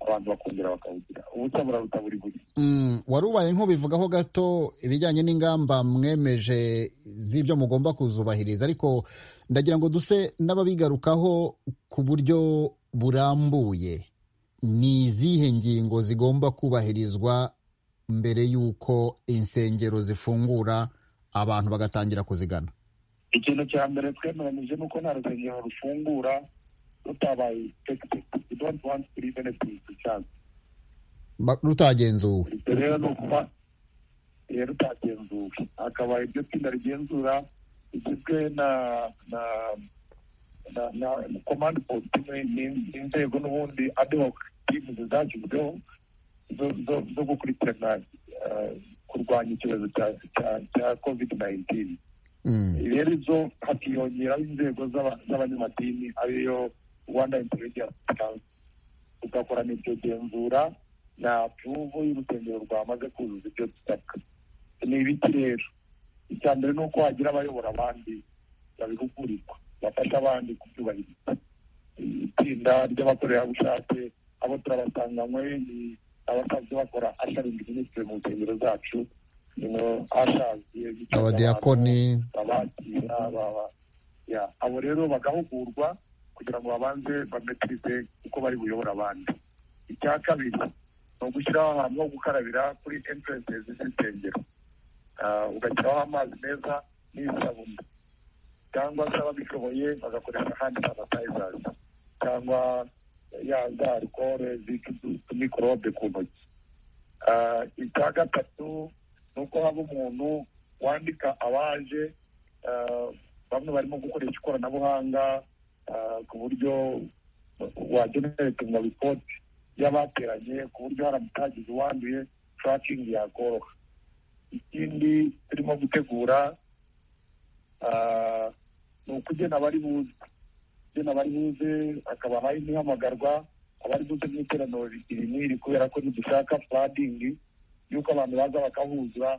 abantu bakongera bakawugira ubutabura butaburi buri Mm, wari ubaye nk'ubivugaho gato ibijyanye n'ingamba mwemeje z'ibyo mugomba kuzubahiriza ariko ndagira ngo duse n'ababigarukaho ku buryo burambuye ni izihe ngingo zigomba kubahirizwa mbere y'uko insengero zifungura abantu bagatangira kuzigana ikintu cya mbere twemeranyije ni uko nta rusengero rufungura rutabaye inspekitedi we don't want to leave anything to chance Ba- rutagenzuwe ibyo rero ni ukuba eh, rutagenzuwe akaba iryo tsinda rigenzura rigizwe na na na na komande politime n'inzego n'ubundi adehoc timu zashyizweho zo- zo- zo gukurikirana eh, kurwanya icyorezo cya- cya- cya covid 19 Mm, rero izo hakiyongeraho inzego z'aba- z'abanyamadini ariyo rwanda intelligence council tugakorana iryo genzura na puruvu y'urusengero rwamaze kuzuza ibyo dusabwa ni ibiki rero icya mbere ni uko wagira abayobora abandi babihugurirwa bafasha abandi kubyubahiriza itsinda ry'abakorerabushake abo turabasanganywe ni abasanzwe bakora asharingi minisitiri mu nsengero zacu nino ashazi abadiyakoni abakira baba ya abo rero bagahugurwa kugira ngo babanze bametirize uko bari buyobora abandi icya kabiri ni ugushyiraho ahantu ho gukarabira kuri entrance z'insengero Ah, ugashyiraho amazi meza n'isabune cyangwa se ababishoboye bagakoresha handi sanitizers cyangwa ya za arikore zica utu- utumikorobe ku ntoki Ah, icya gatatu ni uko haba umuntu wandika abaje ah, bamwe barimo gukoresha ikoranabuhanga ah, ku buryo wageneretinga ripoti y'abateranye ku buryo haramutse hagize uwanduye turakingi yakoroha ikindi turimo gutegura ah, ni ukugena abari buze ugena abari buze akaba hari n'ihamagarwa abari buze mu iteraniro iri n'iri kubera ko ntidushaka furadingi y'uko abantu baza bakahuza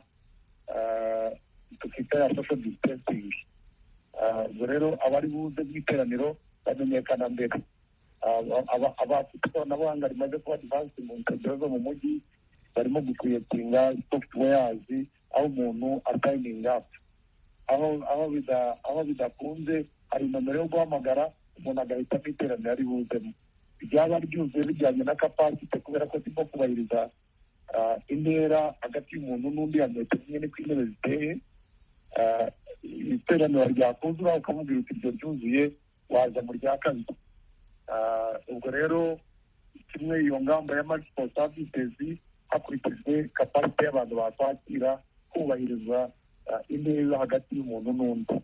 ah, tukita ya social distancing Ah, ubwo rero abari buze mu iteraniro bamenyekana mbere Ah, aba- aba- abafite ikoranabuhanga rimaze kuba advansi mu nsengero zo mu mujyi barimo gukwiyetinga softwares aho umuntu asayininga apu aho aho bida- aho bidakunze hari nomero yo guhamagara umuntu agahitamo iteraniro ari buzemo ryaba ryuzuye bijyanye na kapasite kubera ko zirimo kubahiriza ah, intera hagati y'umuntu n'undi ya metero imwe niko intebe ziteye Ah, iteraniro ryakuzura ukamubwira uti ibyo byuzuye waza mu rya kabiri Ah, ubwo rero kimwe iyo ngamba ya maximum services hakurikijwe kapasite y'abantu bakwakira kubahiriza ah, intera hagati y'umuntu n'undi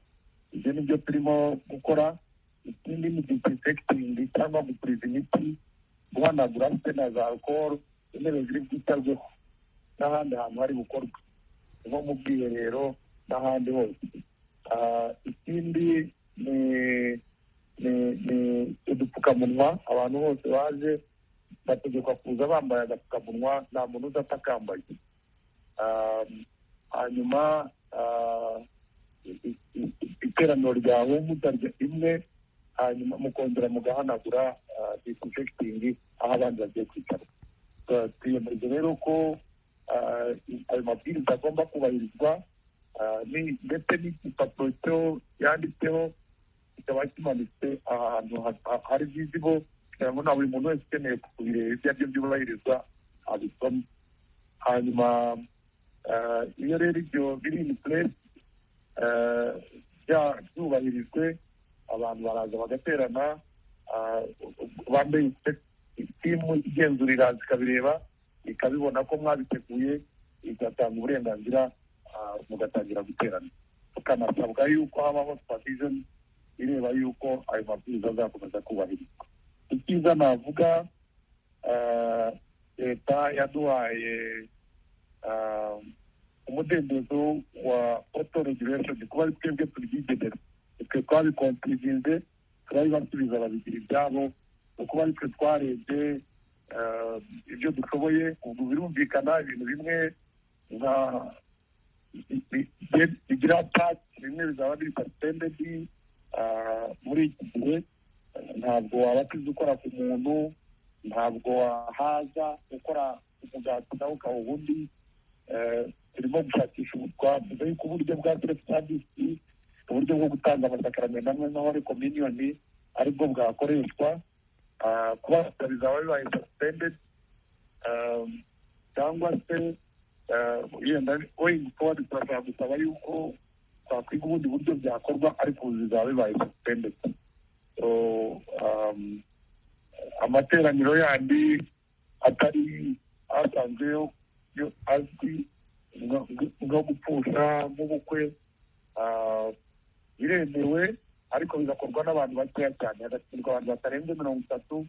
ibyo ni byo turimo gukora ikindi ni disinfecting cyangwa gupuriza imiti guhanagura ndetse na za alcohol intebe ziri bwitabweho n'ahandi hantu hari bukorwa nko mu bwiherero n'ahandi hose Ah, ikindi ni ni- ni udupfukamunwa abantu bose baje bategekwa kuza bambaye agapfukamunwa nta muntu udapakambaye hanyuma ah, i- i- iteraniro ryawe mutarya imwe hanyuma mukongera mugahanagura disinfecting aho abandi bagiye kwicara Twa- twiyemeje rero ko ah, i- ayo mabwiriza agomba kubahirizwa ah, ni- ndetse n'igipapuro cyo yanditseho kikaba kimanitse ahantu ha- ha- hari vizibo kugira ngo na buri muntu wese ukeneye kubireba ibyo aribyo byubahirizwa abisoma hanyuma Ah, iyo rero ibyo biri in place ah, bya- byubahirijwe abantu baraza bagaterana ah, bambaye timu igenzurira zikabireba ikabibona ko mwabiteguye igatanga uburenganzira ah, mugatangira guterana tukanasabwa yuko habaho supervision ireba yuko ayo mabwiriza azakomeza kubahirizwa icyiza navuga ah, leta yaduhaye ah, umudendezo wa auto regulation kuba ari twebwe tubyigenera twe twabikontirizinze turabibasubiza babigira ibyabo kuko ari twe twarebye ah, ibyo dushoboye ubu birumvikana ibintu bimwe nka bi- bi- bi- bigira pati bimwe bizaba biri pasitendedi muri iki gihe ntabwo wabakiza ukora ku muntu ntabwo wahaza gukora umugati nawe ukaba ubundi Eh, turimo gushakisha twavuga yuko uburyo bwa self savisi uburyo bwo gutanga amasakaramentu amwe n'ahore kominiyoni aribwo bwakoreshwa Ah, kuba bizaba bibaye suspended Ah, cyangwa se ah, yenda going forward turashobora gusaba yuko twakwiga ubundi buryo byakorwa ariko ubu bizaba bibaye suspended So, um, amateraniro yandi atari asanzwe yo yo azwi nko- nko- nko gupfusha nk'ubukwe ah, biremewe ariko bigakorwa n'abantu bakeya cyane hagashyirwa abantu batarenze mirongo itatu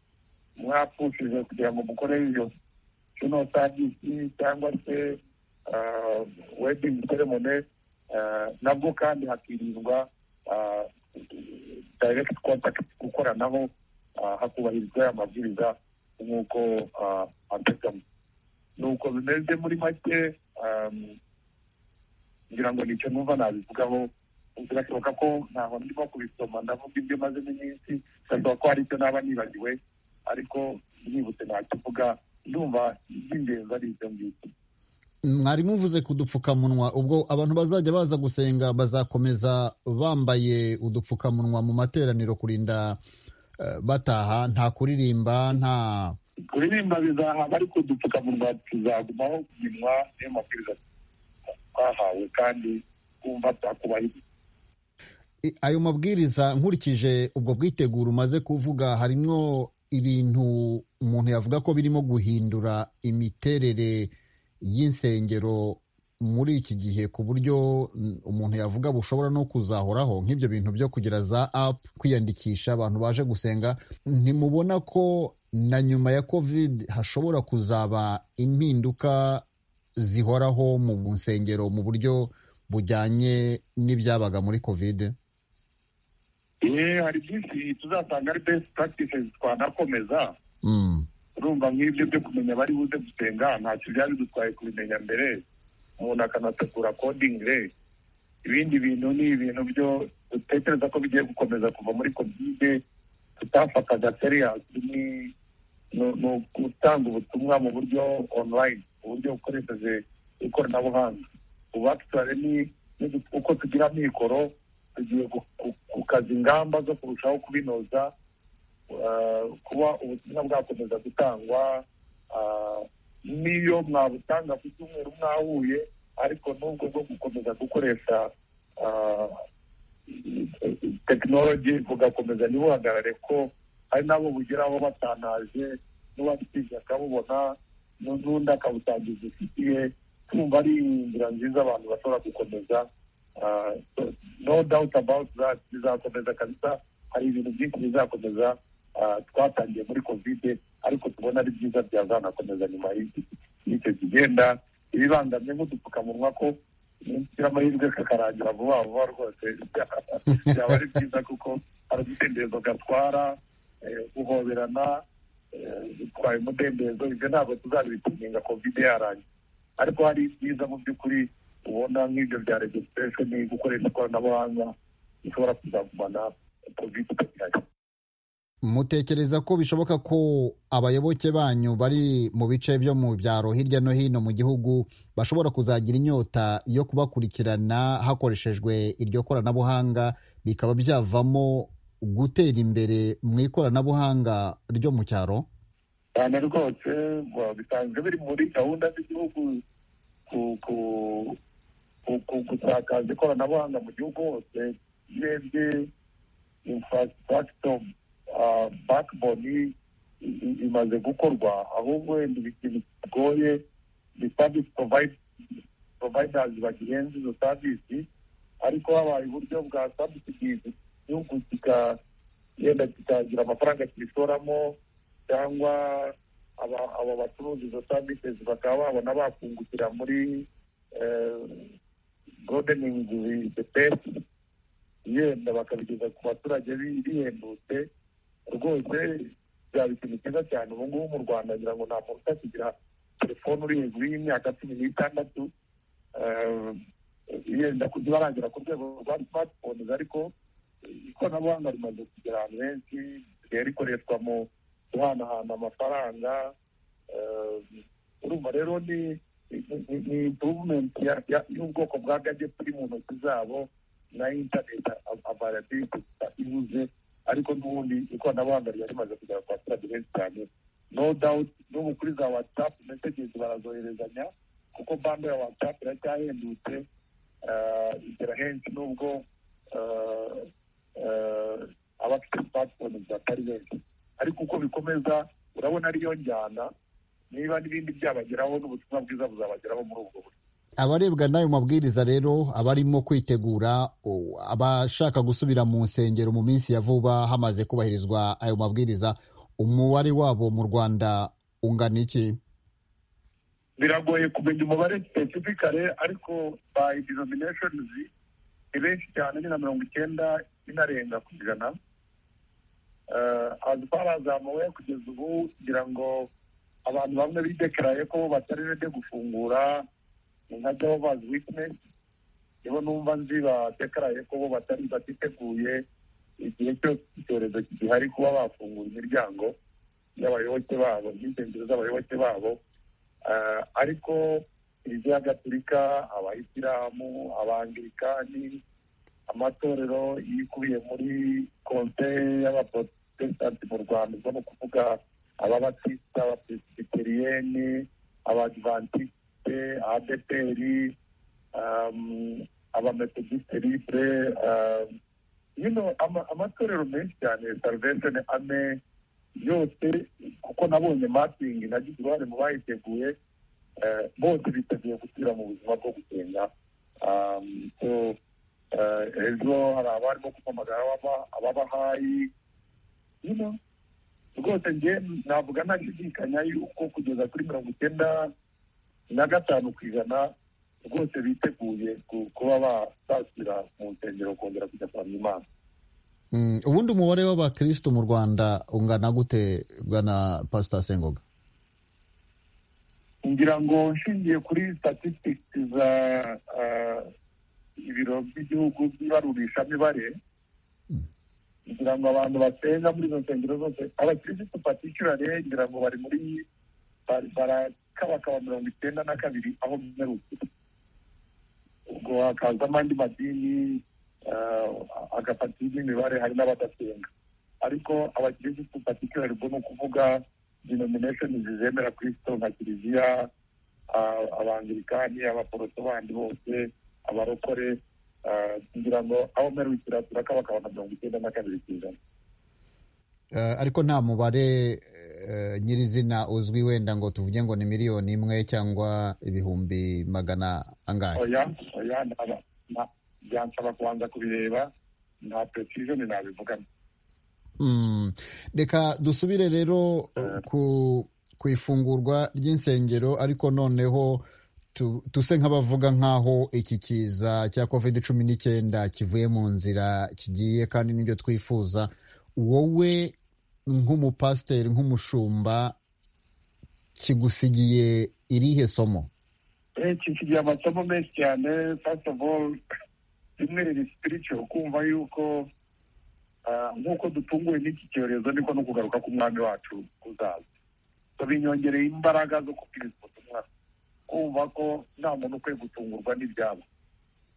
mwapfushije kugira ngo mukore iyo kino savisi cyangwa se wedingi seremone nabwo kandi hakirindwa dayirekiti kontakiti gukoranaho ah, hakubahirizwa aya mabwiriza nk'uko ah, ateganywa nuko bimeze muri make um, ngira ngo nicyo numva nabivugaho birashoboka ko ntaho ndimo kubisoma ndavuga ibyo mazemo iminsi birashoboka ko hari icyo naba nibagiwe ariko nibutse ntacyo uvuga ndumva iby'ingenzi ari ibyo ngibyo mwarimu uvuze ku dupfukamunwa ubwo abantu bazajya baza gusenga bazakomeza bambaye udupfukamunwa mu materaniro kurinda eh, bataha nta kuririmba nta kuririmba bizahaba ariko udupfukamunwa tuzagumaho kuminwa niyo mabwiriza twahawe kandi twumva byakubahiriza I- ayo mabwiriza nkurikije ubwo bwiteguro umaze kuvuga harimo ibintu umuntu yavuga ko birimo guhindura imiterere y'insengero muri iki gihe ku buryo mm, umuntu yavuga bushobora no kuzahoraho nk'ibyo bintu byo kugira za app kwiyandikisha abantu baje gusenga ntimubona ko na nyuma ya covid hashobora kuzaba impinduka zihoraho mu nsengero mu buryo bujyanye n'ibyabaga muri kovide yewe hari byinshi tuzasanga ari best practices twanakomeza Mm, urumva nk'ibyo byo kumenya bari buze gusenga ntacyo byari bidutwaye kubimenya mbere umuntu akanategura coding re ibindi bintu ni ibintu byo dutekereza ko bigiye gukomeza kuva muri kovide tutafataga seriyasi ni ni- ni gutanga ubutumwa mu buryo online mu buryo bukoresheje ikoranabuhanga ubu actually ni ni gu- uko tugira amikoro tugiye gu- gu- gukaza ingamba zo kurushaho kubinoza eh, kuba ubutumwa bwakomeza gutangwa ah, n'iyo mwabutanga ku cyumweru mwahuye ariko n'ubwo bwo gukomeza gukoresha ah, tekinoloji bugakomeza ntibuhagarare ko hari n'abo bugeraho batanaje n'uwabitinya akabubona nu- n'undi akabutangiza ifitiye tumva ari inzira nziza abantu bashobora gukomeza Ah, so, no doubt about that bizakomeza kabisa hari ibintu byinshi bizakomeza ah, twatangiye muri kovide ariko tubona ari byiza byazanakomeza nyuma y'iki- y'icyo kigenda ibibangamye nk'udupfukamunwa ko nigira amahirwe kakarangira vuba vuba rwose byaba ari byiza kuko hari umudendezo gatwara eh, guhoberana eh, bitwaye umudendezo ibyo ntabwo tuzabitinyinga kovide yarangiye ariko hari ibyiza mu by'ukuri ubona nk'ibyo bya registration gukoresha ikoranabuhanga bishobora kuzagumana kovide itagira mutekereza ko bishoboka ko abayoboke banyu bari mu bice byo mu byaro hirya no hino mu gihugu bashobora kuzagira inyota yo kubakurikirana hakoreshejwe iryo koranabuhanga bikaba byavamo gutera imbere mu ikoranabuhanga ryo mu cyaro cyane rwose ngo bisanzwe biri muri gahunda z'igihugu ku- ku- ku- ku- gusakaza ikoranabuhanga mu gihugu hose urebye infrastructure uh, backbone i- i- imaze gukorwa ahubwo wenda ikintu kigoye ni service provide- providers bagihenze izo service ariko habaye uburyo bwa subsidies igihugu kika- yenda kikagira amafaranga kibishoramo cyangwa aba- aba bacuruza izo services bakaba babona bakungukira muri eh, gardening with the best yenda bakabigeza ku baturage bi- bihendutse rwose byaba ikintu cyiza cyane ubu ngubu mu rwanda ngira ngo nta muntu utakigira telefone uri hejuru y'imyaka cumi n'itandatu eh, yenda kujya barangera ku rwego rwa smartphones ariko ikoranabuhanga rimaze kugera ahantu henshi risigaye rikoreshwa mu guhanahana amafaranga eh, urumva rero ni ni- ni- ni improvement ya- ya- y'ubwoko bwa gadget iri mu ntoki zabo na internet availability ibuze ariko n'ubundi ikoranabuhanga ryari rimaze kugera ku baturage benshi cyane no doubt n'ubu kuri za whatsapp messages barazoherezanya kuko bando ya whatsapp iracyahendutse eh, igera henshi n'ubwo eh, eh, abafite smartphones batari benshi ariko uko bikomeza urabona ariyo njyana niba n'ibindi byabageraho n'ubutumwa bwiza buzabageraho muri ubwo buryo abarebwa n'ayo mabwiriza rero abarimo kwitegura o- abashaka gusubira mu nsengero mu minsi ya vuba hamaze kubahirizwa ayo mabwiriza umubare wabo mu rwanda ungana iki biragoye kumenya umubare specifically ariko by denominations ni benshi cyane ni na mirongo icyenda inarenga ku ijana Eh, as far as I'm aware kugeza ubu ngira ngo abantu bamwe bidekaraye ko batari rede gufungura ni nka Jehovah's Witness nibo numva nzi badekaraye ko bo batari batiteguye igihe cyose icyorezo gihari kuba bafungura imiryango y'abayoboke babo n'insengero z'abayoboke babo Eh, ariko kiliziya gatulika abayisilamu abangilikani amatorero yikubiye muri konseye y'abaprotestanti mu rwanda ubwo ni ukuvuga ababatisita abapresbiteriyeni abadivantiste adeperi abametodiste libre um, you know, ama- amatorero menshi cyane salvation ame yose kuko nabonye mapingi nagize uruhare mu bayiteguye eh, bose biteguye gusubira mu buzima bwo gusenga Um, so eh, ejo hari abarimo kumpamagara ababa- ababahayi you know, rwose nge navuga ntashidikanya yuko kugeza kuri mirongo icyenda na gatanu ku ijana rwose biteguye ku- kuba ba- basubira mu nsengero kongera kujya kuramya imana Mm, ubundi umubare w'abakristo mu rwanda ungana gute bwana pasita sengoga ngira ngo nshingiye kuri statistics za ah, ibiro by'igihugu by'ibarurishamibare ngira ngo abantu basenga muri izo nsengero zose abakirisitu patikirare ngira ngo bari muri bari- barakabakaba mirongo icyenda na kabiri aho mperukira ubwo hakaza n'andi madini ah, agafatira n'imibare hari n'abadasenga ariko abakirisitu patikirare ubwo ni ukuvuga denomination zizemera kristo nka kiliziya ah, abangilikani abaporoso bandi bose abarokore ah, kugira ngo aho mperukira turakabakaba na mirongo icyenda na kabiri ku ijana Eh, ariko nta mubare eh, nyirizina uzwi wenda ngo tuvuge ngo ni miliyoni imwe cyangwa ibihumbi magana angahe oya oya naba- na- byansaba kubanza kubireba nta precision nabivugana Mm, reka dusubire rero ku ku ifungurwa ry'insengero ariko noneho tu- tuse nk'abavuga nk'aho iki kiza cya covid cumi n'icyenda kivuye mu nzira kigiye kandi n'ibyo twifuza wowe nk'umupasiteri nk'umushumba kigusigiye irihe somo kikigira amasomo menshi cyane first of all rimwe riri spiritual kumva yuko ah, nk'uko dutunguwe n'iki cyorezo niko no kugaruka k'umwami wacu kuzaza So binyongereye imbaraga zo kubwiriza ubutumwa kumva ko nta muntu ukwiye gutungurwa n'ibyabo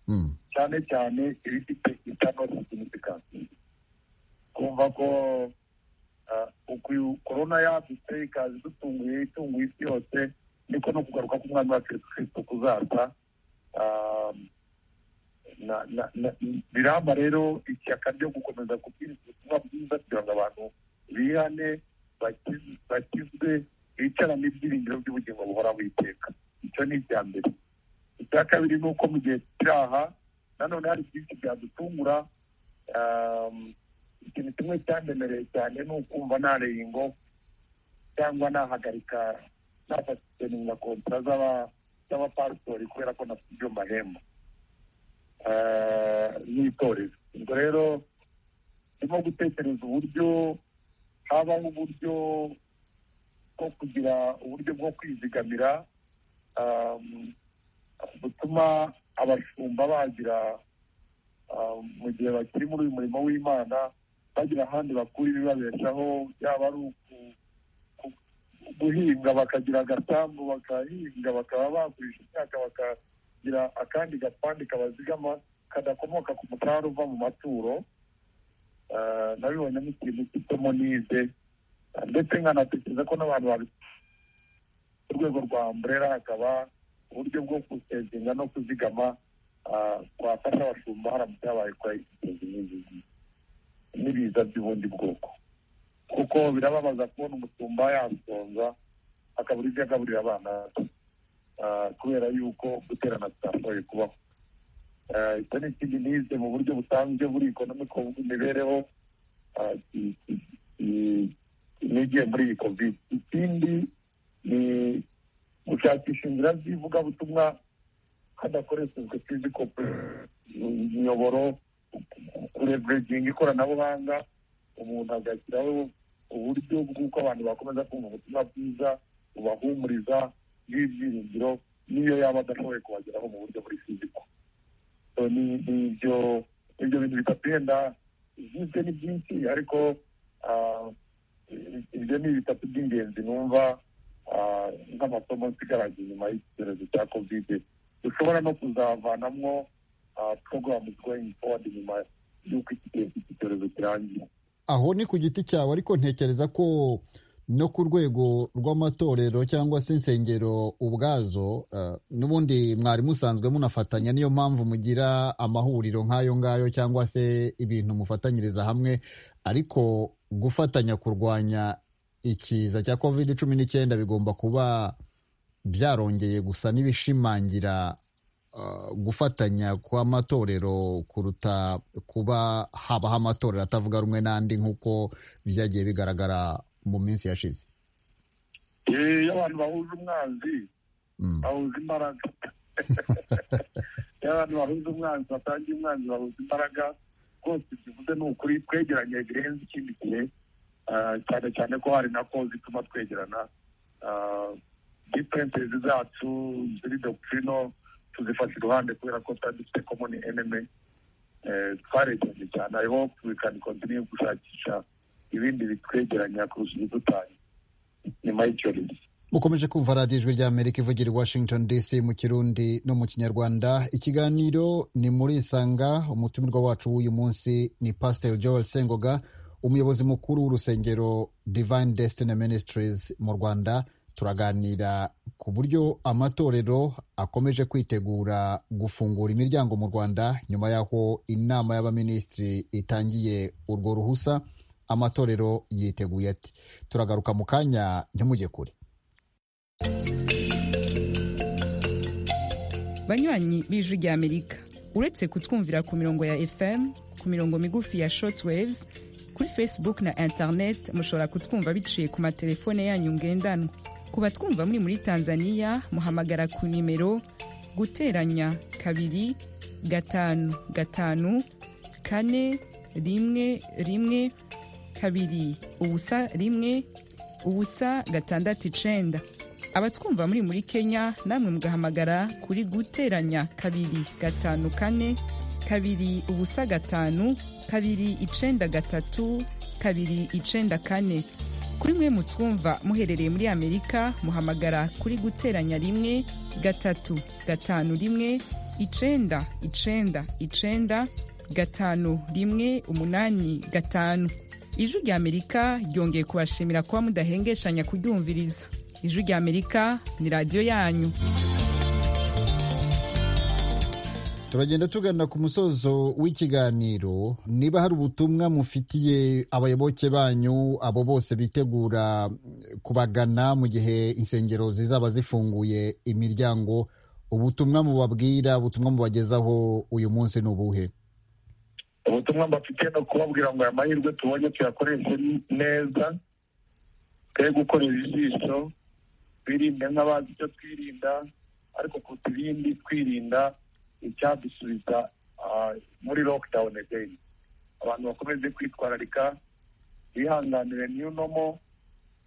Mm. cyane cyane ibifite internal significance kumva ko ah, uku korona yadutse ikaza idutunguye itunguye isi yose ndetse no kugaruka k'umwami wacu yesu kirisito kuzaza ah, na- na- na- biramba rero ishyaka ryo gukomeza kubwiriza ubutumwa bwiza kugira ngo abantu bihane baki- bakizwe bicarane ibyiringiro by'ubugingo buhoraho iteka icyo ni icya mbere icya kabiri ni uko mu gihe turi aha nanone hari byinshi byadutungura ah, ikintu kimwe cyandemereye cyane ni ukumva nareye ingo cyangwa nahagarika nafateninga kontara z'aba- z'abapasitori kubera ko nafite ibyo mbahemba Eh, n'itorero ubwo rero ndimo gutekereza uburyo habaho uburyo bwo kugira uburyo bwo kwizigamira um, butuma abashumba bagira um, mu gihe bakiri muri uyu murimo w'imana bagira ahandi bakura ibibabeshaho yaba ari uku- guhinga bakagira agasambu bakahinga bakaba bagurisha imyaka bakagira akandi gapande kabazigama kadakomoka ku mutarara uva mu maturo Eh, nabibonyemo ikintu cy'isomo nize Eh, ndetse nkanatekereza ko n'abantu babi ku rwego rwa amburera hakaba uburyo bwo gusezinga no kuzigama ah, twafasha abashumba haramutse habaye kwa n'ibiza by'ubundi bwoko kuko birababaza kubona umusumba yasonza akabura ibyo agaburira abana be. Ah, kubera yuko guterana bitashoboye kubaho Ah, icyo ni ikindi nize mu buryo busanzwe buri ekonomiko bw'imibereho ah, i- i- i- nigiye muri iyi kovide ikindi ni gushakisha inzira z'ivugabutumwa hadakoreshejwe fiziko imiyoboro kureverejinga ikoranabuhanga umuntu agashyiraho uburyo bw'uko abantu bakomeza kumva ubutumwa bwiza bubahumuriza bw'ibyiringiro n'iyo yaba adashoboye kubageraho mu buryo buri fiziko So, ni- ni ibyo ibyo bintu bitatu byinshi ni byinshi ariko ah, i- ibyo ni bitatu by'ingenzi numva ah, nk'amasomo nsigaraje inyuma y'icyorezo cya kovide dushobora no kuzavanamwo porogaramu goyingi fowadi nyuma y'uko iki gihe cy'iki cyorezo kirangiye aho ni ku giti cyawe ariko ntekereza ko no ku rwego rw'amatorero cyangwa se insengero ubwazo eh, n'ubundi mwari musanzwe munafatanya niyo mpamvu mugira amahuriro nk'ayo ngayo cyangwa se ibintu mufatanyiriza hamwe ariko gufatanya kurwanya ikiza cya covid cumi n'icyenda bigomba kuba byarongeye gusa n'ibishimangira eh, gufatanya kw'amatorero kuruta kuba habaho amatorero atavuga rumwe n'andi nk'uko byagiye bigaragara mu minsi yashize Eh, iyo abantu bahuje umwanzi Mm. bahuza imbaraga iyo abantu bahuza umwanzi batangiye umwanzi bahuza imbaraga rwose tuvuze ni ukuri twegeranye birenze ikindi gihe ah, cyane cyane ko hari na ko zituma twegerana dipentezi zacu ziri dokirino tuzifata iruhande kubera ko twari dufite komoni eneme twaregeranye cyane i hope we can continue gushakisha ibindi bitwegeranya kurusha ibidutanya nyuma y'icyorezo mukomeje kumva radiyo ijwi ry'amerika ivugira i washington dc mu kirundi no mu kinyarwanda ikiganiro ni muri isanga umutumirwa wacu w'uyu munsi ni pasiteri joel sengoga umuyobozi mukuru w'urusengero divine destiny ministries mu rwanda turaganira ku buryo amatorero akomeje kwitegura gufungura imiryango mu rwanda nyuma y'aho inama y'abaminisitiri itangiye urwo ruhusa amatorero yiteguye ati turagaruka mu kanya ntimujye kure banywanyi b'ijwi ry'amerika uretse kutwumvira ku mirongo ya fm ku mirongo migufi ya shortwaves kuri facebook na internet mushobora kutwumva biciye ku matelefone yanyu ngendanwa ku batwumva muri muri tanzania muhamagara ku nimero guteranya kabiri gatanu gatanu kane rimwe rimwe kabiri ubusa rimwe ubusa gatandatu icenda abatwumva muri muri kenya namwe mugahamagara kuri guteranya kabiri gatanu kane kabiri ubusa gatanu kabiri icenda gatatu kabiri icenda kane kuri mwe mutwumva muherereye muri amerika muhamagara kuri guteranya rimwe gatatu gatanu rimwe icenda icenda icenda gatanu rimwe umunani gatanu ijwi ry'amerika ryongeye kubashimira kuba mudahengeshannya kuryumviriza ijwi rya amerika ni radiyo yanyu turagenda tugana ku musozo w'ikiganiro niba hari ubutumwa mufitiye abayoboke banyu abo bose bitegura kubagana mu gihe insengero zizaba zifunguye imiryango ubutumwa mubabwira ubutumwa mubagezaho uyu munsi ni ubuhe ubutumwa mbafite ni ukubabwira ngo aya mahirwe tubonye tuyakoreshe neza twe gukorera ijisho twirinde nk'abazi icyo twirinda ariko kuruta ibindi twirinda icyadusubiza ah, muri lockdown again abantu bakomeze kwitwararika bihanganire new normal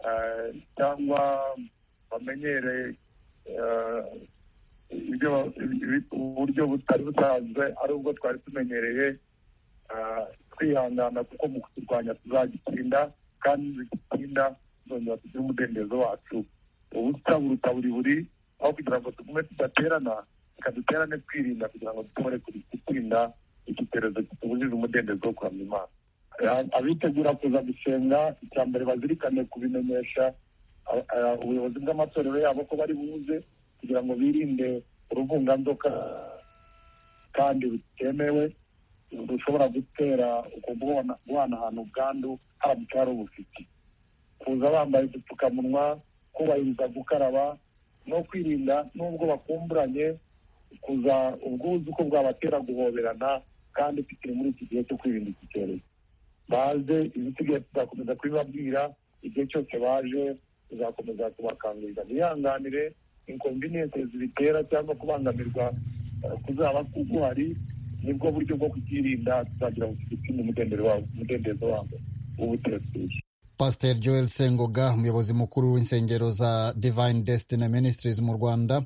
ah, cyangwa bamenyere ah, ibyo ibi- uburyo butari busanzwe ari ubwo twari tumenyereye ah, twihangana kuko mu kurwanya tuzagitsinda kandi nitugitsinda tuzongera tugire umudendezo wacu ubusa buruta buri buri aho kugira ngo tugume tudaterana reka duterane twirinda kugira ngo dushobore gutsinda iki cyorezo kitubujije umudendezo wo kuramya imana Ah, abitegura kuza gusenga icya mbere bazirikane kubimenyesha ah, ah, ubuyobozi bw'amatorero yabo ko bari buze kugira ngo birinde uruvunganzoka kandi butemewe rushobora gutera uko guhana- guhanahana ubwandu haramutse hari ubufite kuza bambaye udupfukamunwa kubahiriza gukaraba no kwirinda n'ubwo bakumburanye kuza ubwuzu ko bwabatera guhoberana kandi tukiri muri iki gihe cyo kwirinda iki cyorezo baze ibisigaye tuzakomeza kubibabwira igihe cyose baje tuzakomeza kubakangurira bihanganire inconvenience zibitera cyangwa kubangamirwa eh, kuzaba kuguhari nibwo buryo bwo kukirinda tuzagira ngo tugitsinde umudendezo wabo umudendezo wabo w'ubutegetsi pasiteri joel sengoga umuyobozi mukuru w'insengero za divine destiny ministries mu rwanda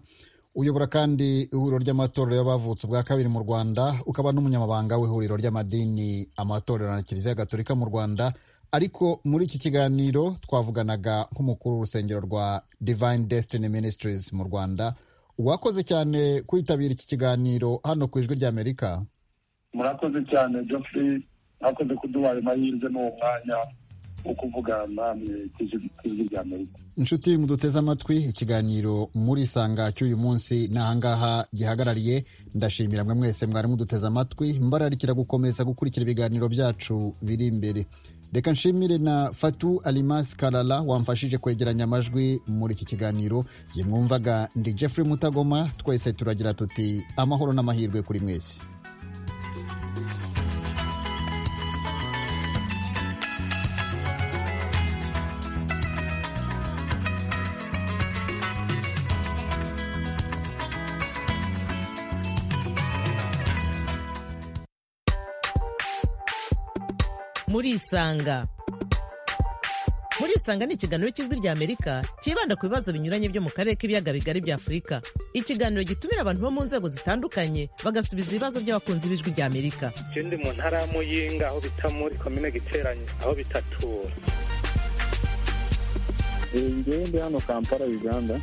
uyobora kandi ihuriro ry'amatorero y'abavutse ubwa kabiri mu rwanda ukaba n'umunyamabanga w'ihuriro ry'amadini amatorero na kiliziya gatolika mu rwanda ariko muri iki kiganiro twavuganaga nk'umukuru w'urusengero rwa divine destiny ministries mu rwanda uwakoze cyane kwitabira iki kiganiro hano ku ijwi ry'amerika murakoze cyane Geoffrey mwakoze kuduhaye amahirwe n'uwo mwanya wo kuvugana namwe ku ijwi ku ijwi rya amerika inshuti muduteze amatwi ikiganiro muri sanga cy'uyu munsi ni ahangaha gihagarariye ndashimira mwe mwese mwari muduteze amatwi mbararikira gukomeza gukurikira ibiganiro byacu biri imbere reka nshimire na fatu alimas karara wamfashije kwegeranya amajwi muri iki kiganiro yemwumvaga ndi jeffrey mutagoma twese turagira tuti amahoro n'amahirwe kuri mwese murisanga murisanga ni ikiganiro cy'ijwi rya amerika cyibanda ku bibazo binyuranye byo mu karere k'ibiyaga bigari bya afurika ikiganiro gitumira abantu bo mu nzego zitandukanye bagasubiza ibibazo by'abakunzi b'ijwi rya amerika ikindi mu ntara ya muyinga aho bita muri komine giteranye aho bita tura njyewe ndi hano kampala uganda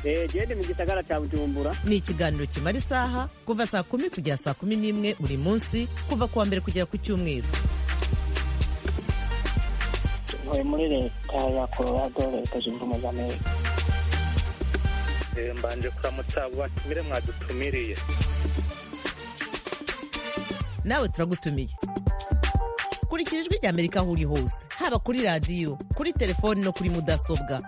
njyewe ndi mu gisagara cya bujumbura ni ikiganiro kimara isaha kuva saa kumi kugera saa kumi n'imwe buri munsi kuva ku wa mbere kugera ku cyumweru ntuye muri leta ya colorado leta zunze ubumwe za amerika Eh, mbanje kuramutsa abo batumire mwadutumiriye nawe turagutumiye kurikira ijwi rya amerika aho uri hose haba kuri radiyo kuri telefoni no kuri mudasobwa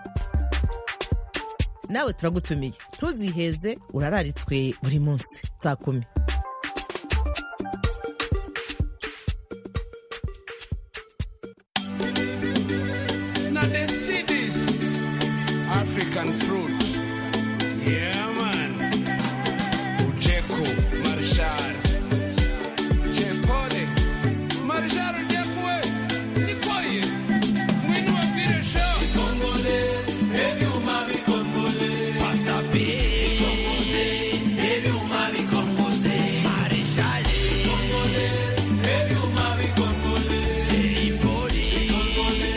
nawe turagutumiye ntuziheze urararitswe buri munsi saa kumi Now they see this African fruit. Yeah, man. Ujeku, Marshal. Chepole. Marshal Ujeku, we. Nikoye. Mwinu wa pire show. Kongole. Ebi umami kongole. Pasta P. Kongoze. Ebi umami kongoze. Marishale. Kongole. Ebi umami kongole. Jeripoli. Kongole.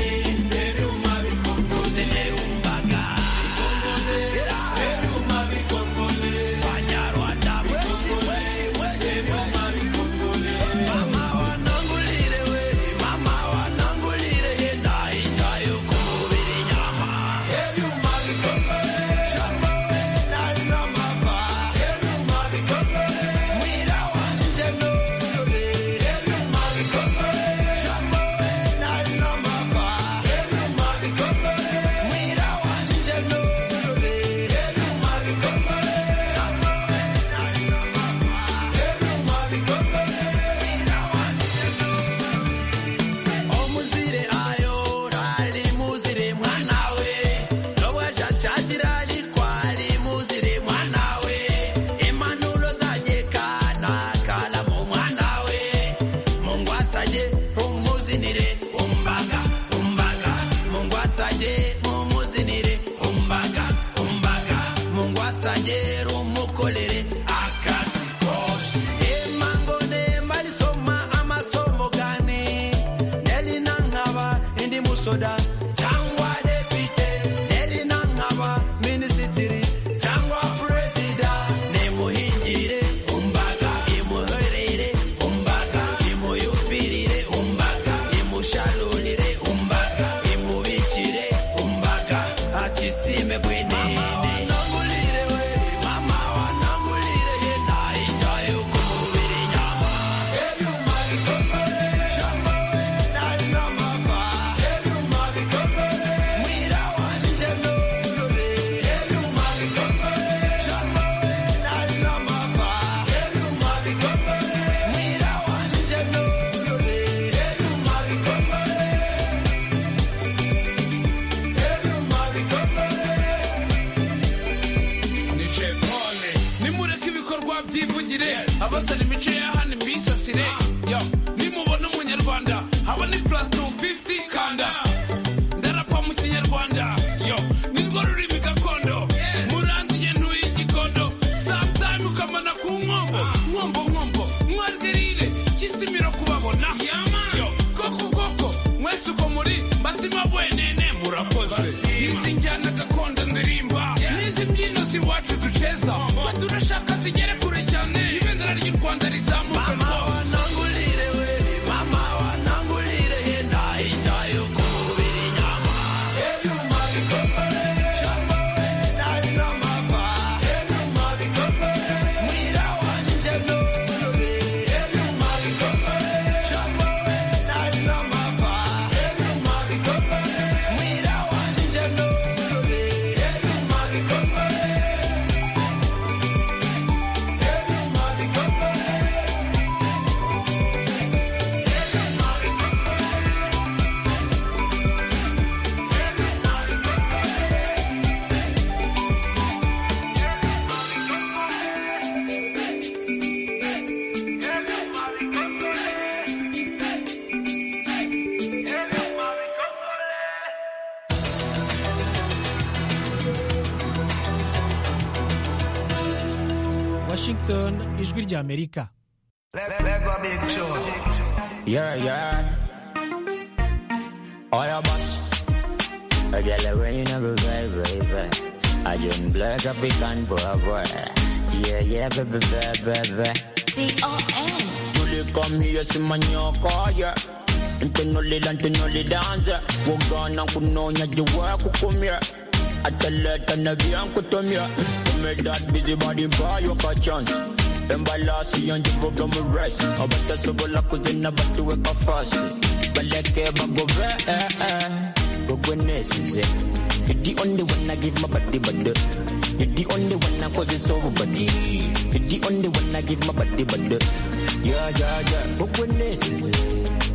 Ebi umami kongole. Umbaka. Kongole. soda cyangwa depite neri nankaba minisitiri cyangwa perezida nimuhingire umbaga imuherere umbaga imuyumvirire umbaga imusharurire umbaga imubikire umbaga akisime gwenene mama wanangulire yenda ijaye ukumubiri nyama nicepone nimureke ibikorwa byivugire abazana imico ya hano mbisasire yo nimubona umunyarwanda haba ni plus 250 kanda ndarapa mu kinyarwanda yo nirwo rurimi gakondo muranzi inyendo y'igikondo sometime ukamana ku nkombo nkombo nkombo mwarwerire kisimiro kubabona yo koko koko mwese uko muri mbasima bwenene murakoze izi njyana gakondo ndirimba n'izi mbyino si iwacu duceza twe turashaka zigere kure cyane ibendera ry'u rwanda rizamuka rwose mama wanangurire yenda ijyayo ku mubiri nyama ebyuma bikomere shambare nari n'amava ebyuma bikomere mwira wanjye n'urubi ebyuma bikomere shambare nari n'amava ebyuma bikomere mwira wanjye n'urubi ebyuma bikomere ebyuma bikomere washington ijwi ry'amerika Yeah, yeah. All your boss. I get the rain of a baby, baby. I just black African boy, boy. Yeah, yeah, baby, baby, baby. T-O-N. Tuli come here, si manyoko, yeah. Ntunuli la ntunuli dance. Wogana kunonya jiwa kukumia. Ataleta na vyan kutumia. Kume that busy body buy you a chance. Embalasi yanji boga mu rice. Abata sobola kuzina batu weka fast. Baleke bagove, eh, eh. Gogwenes is it. You're the only one I give my body, body. You're the only one I cause it's over, body. You're the only one I give my body, body. Yeah, yeah, yeah. Gogwenes is it.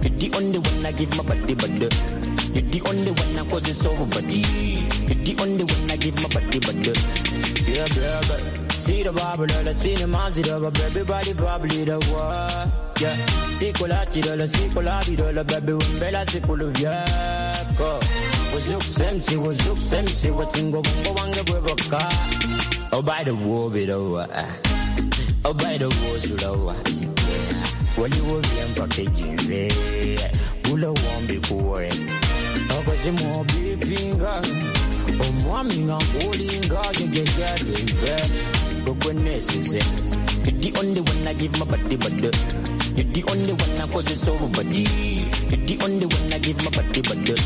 You're the only one I give my body, body. You're the only one I cause it's over, body. You're the only one I give my body, body. Yeah, yeah, yeah. See the Bible, all I see the mouse, it over, baby, body, probably the world. Yeah. See Colati, all I see Colati, all I baby, when Bella, see Pulubiaco. Was look, same, see, was look, same, see, was single, go on the river car. Oh, by the war, bit over. Oh, by the war, slower. Well, you will be unpackaging, yeah. Pull a one big worry. Oh, cause you more big finger. omwami nga nkulinga jejejabebe gogwenesize You're the only one I give my body, body. You're the only one I cause it's over, body. You're the only one I give my body, body.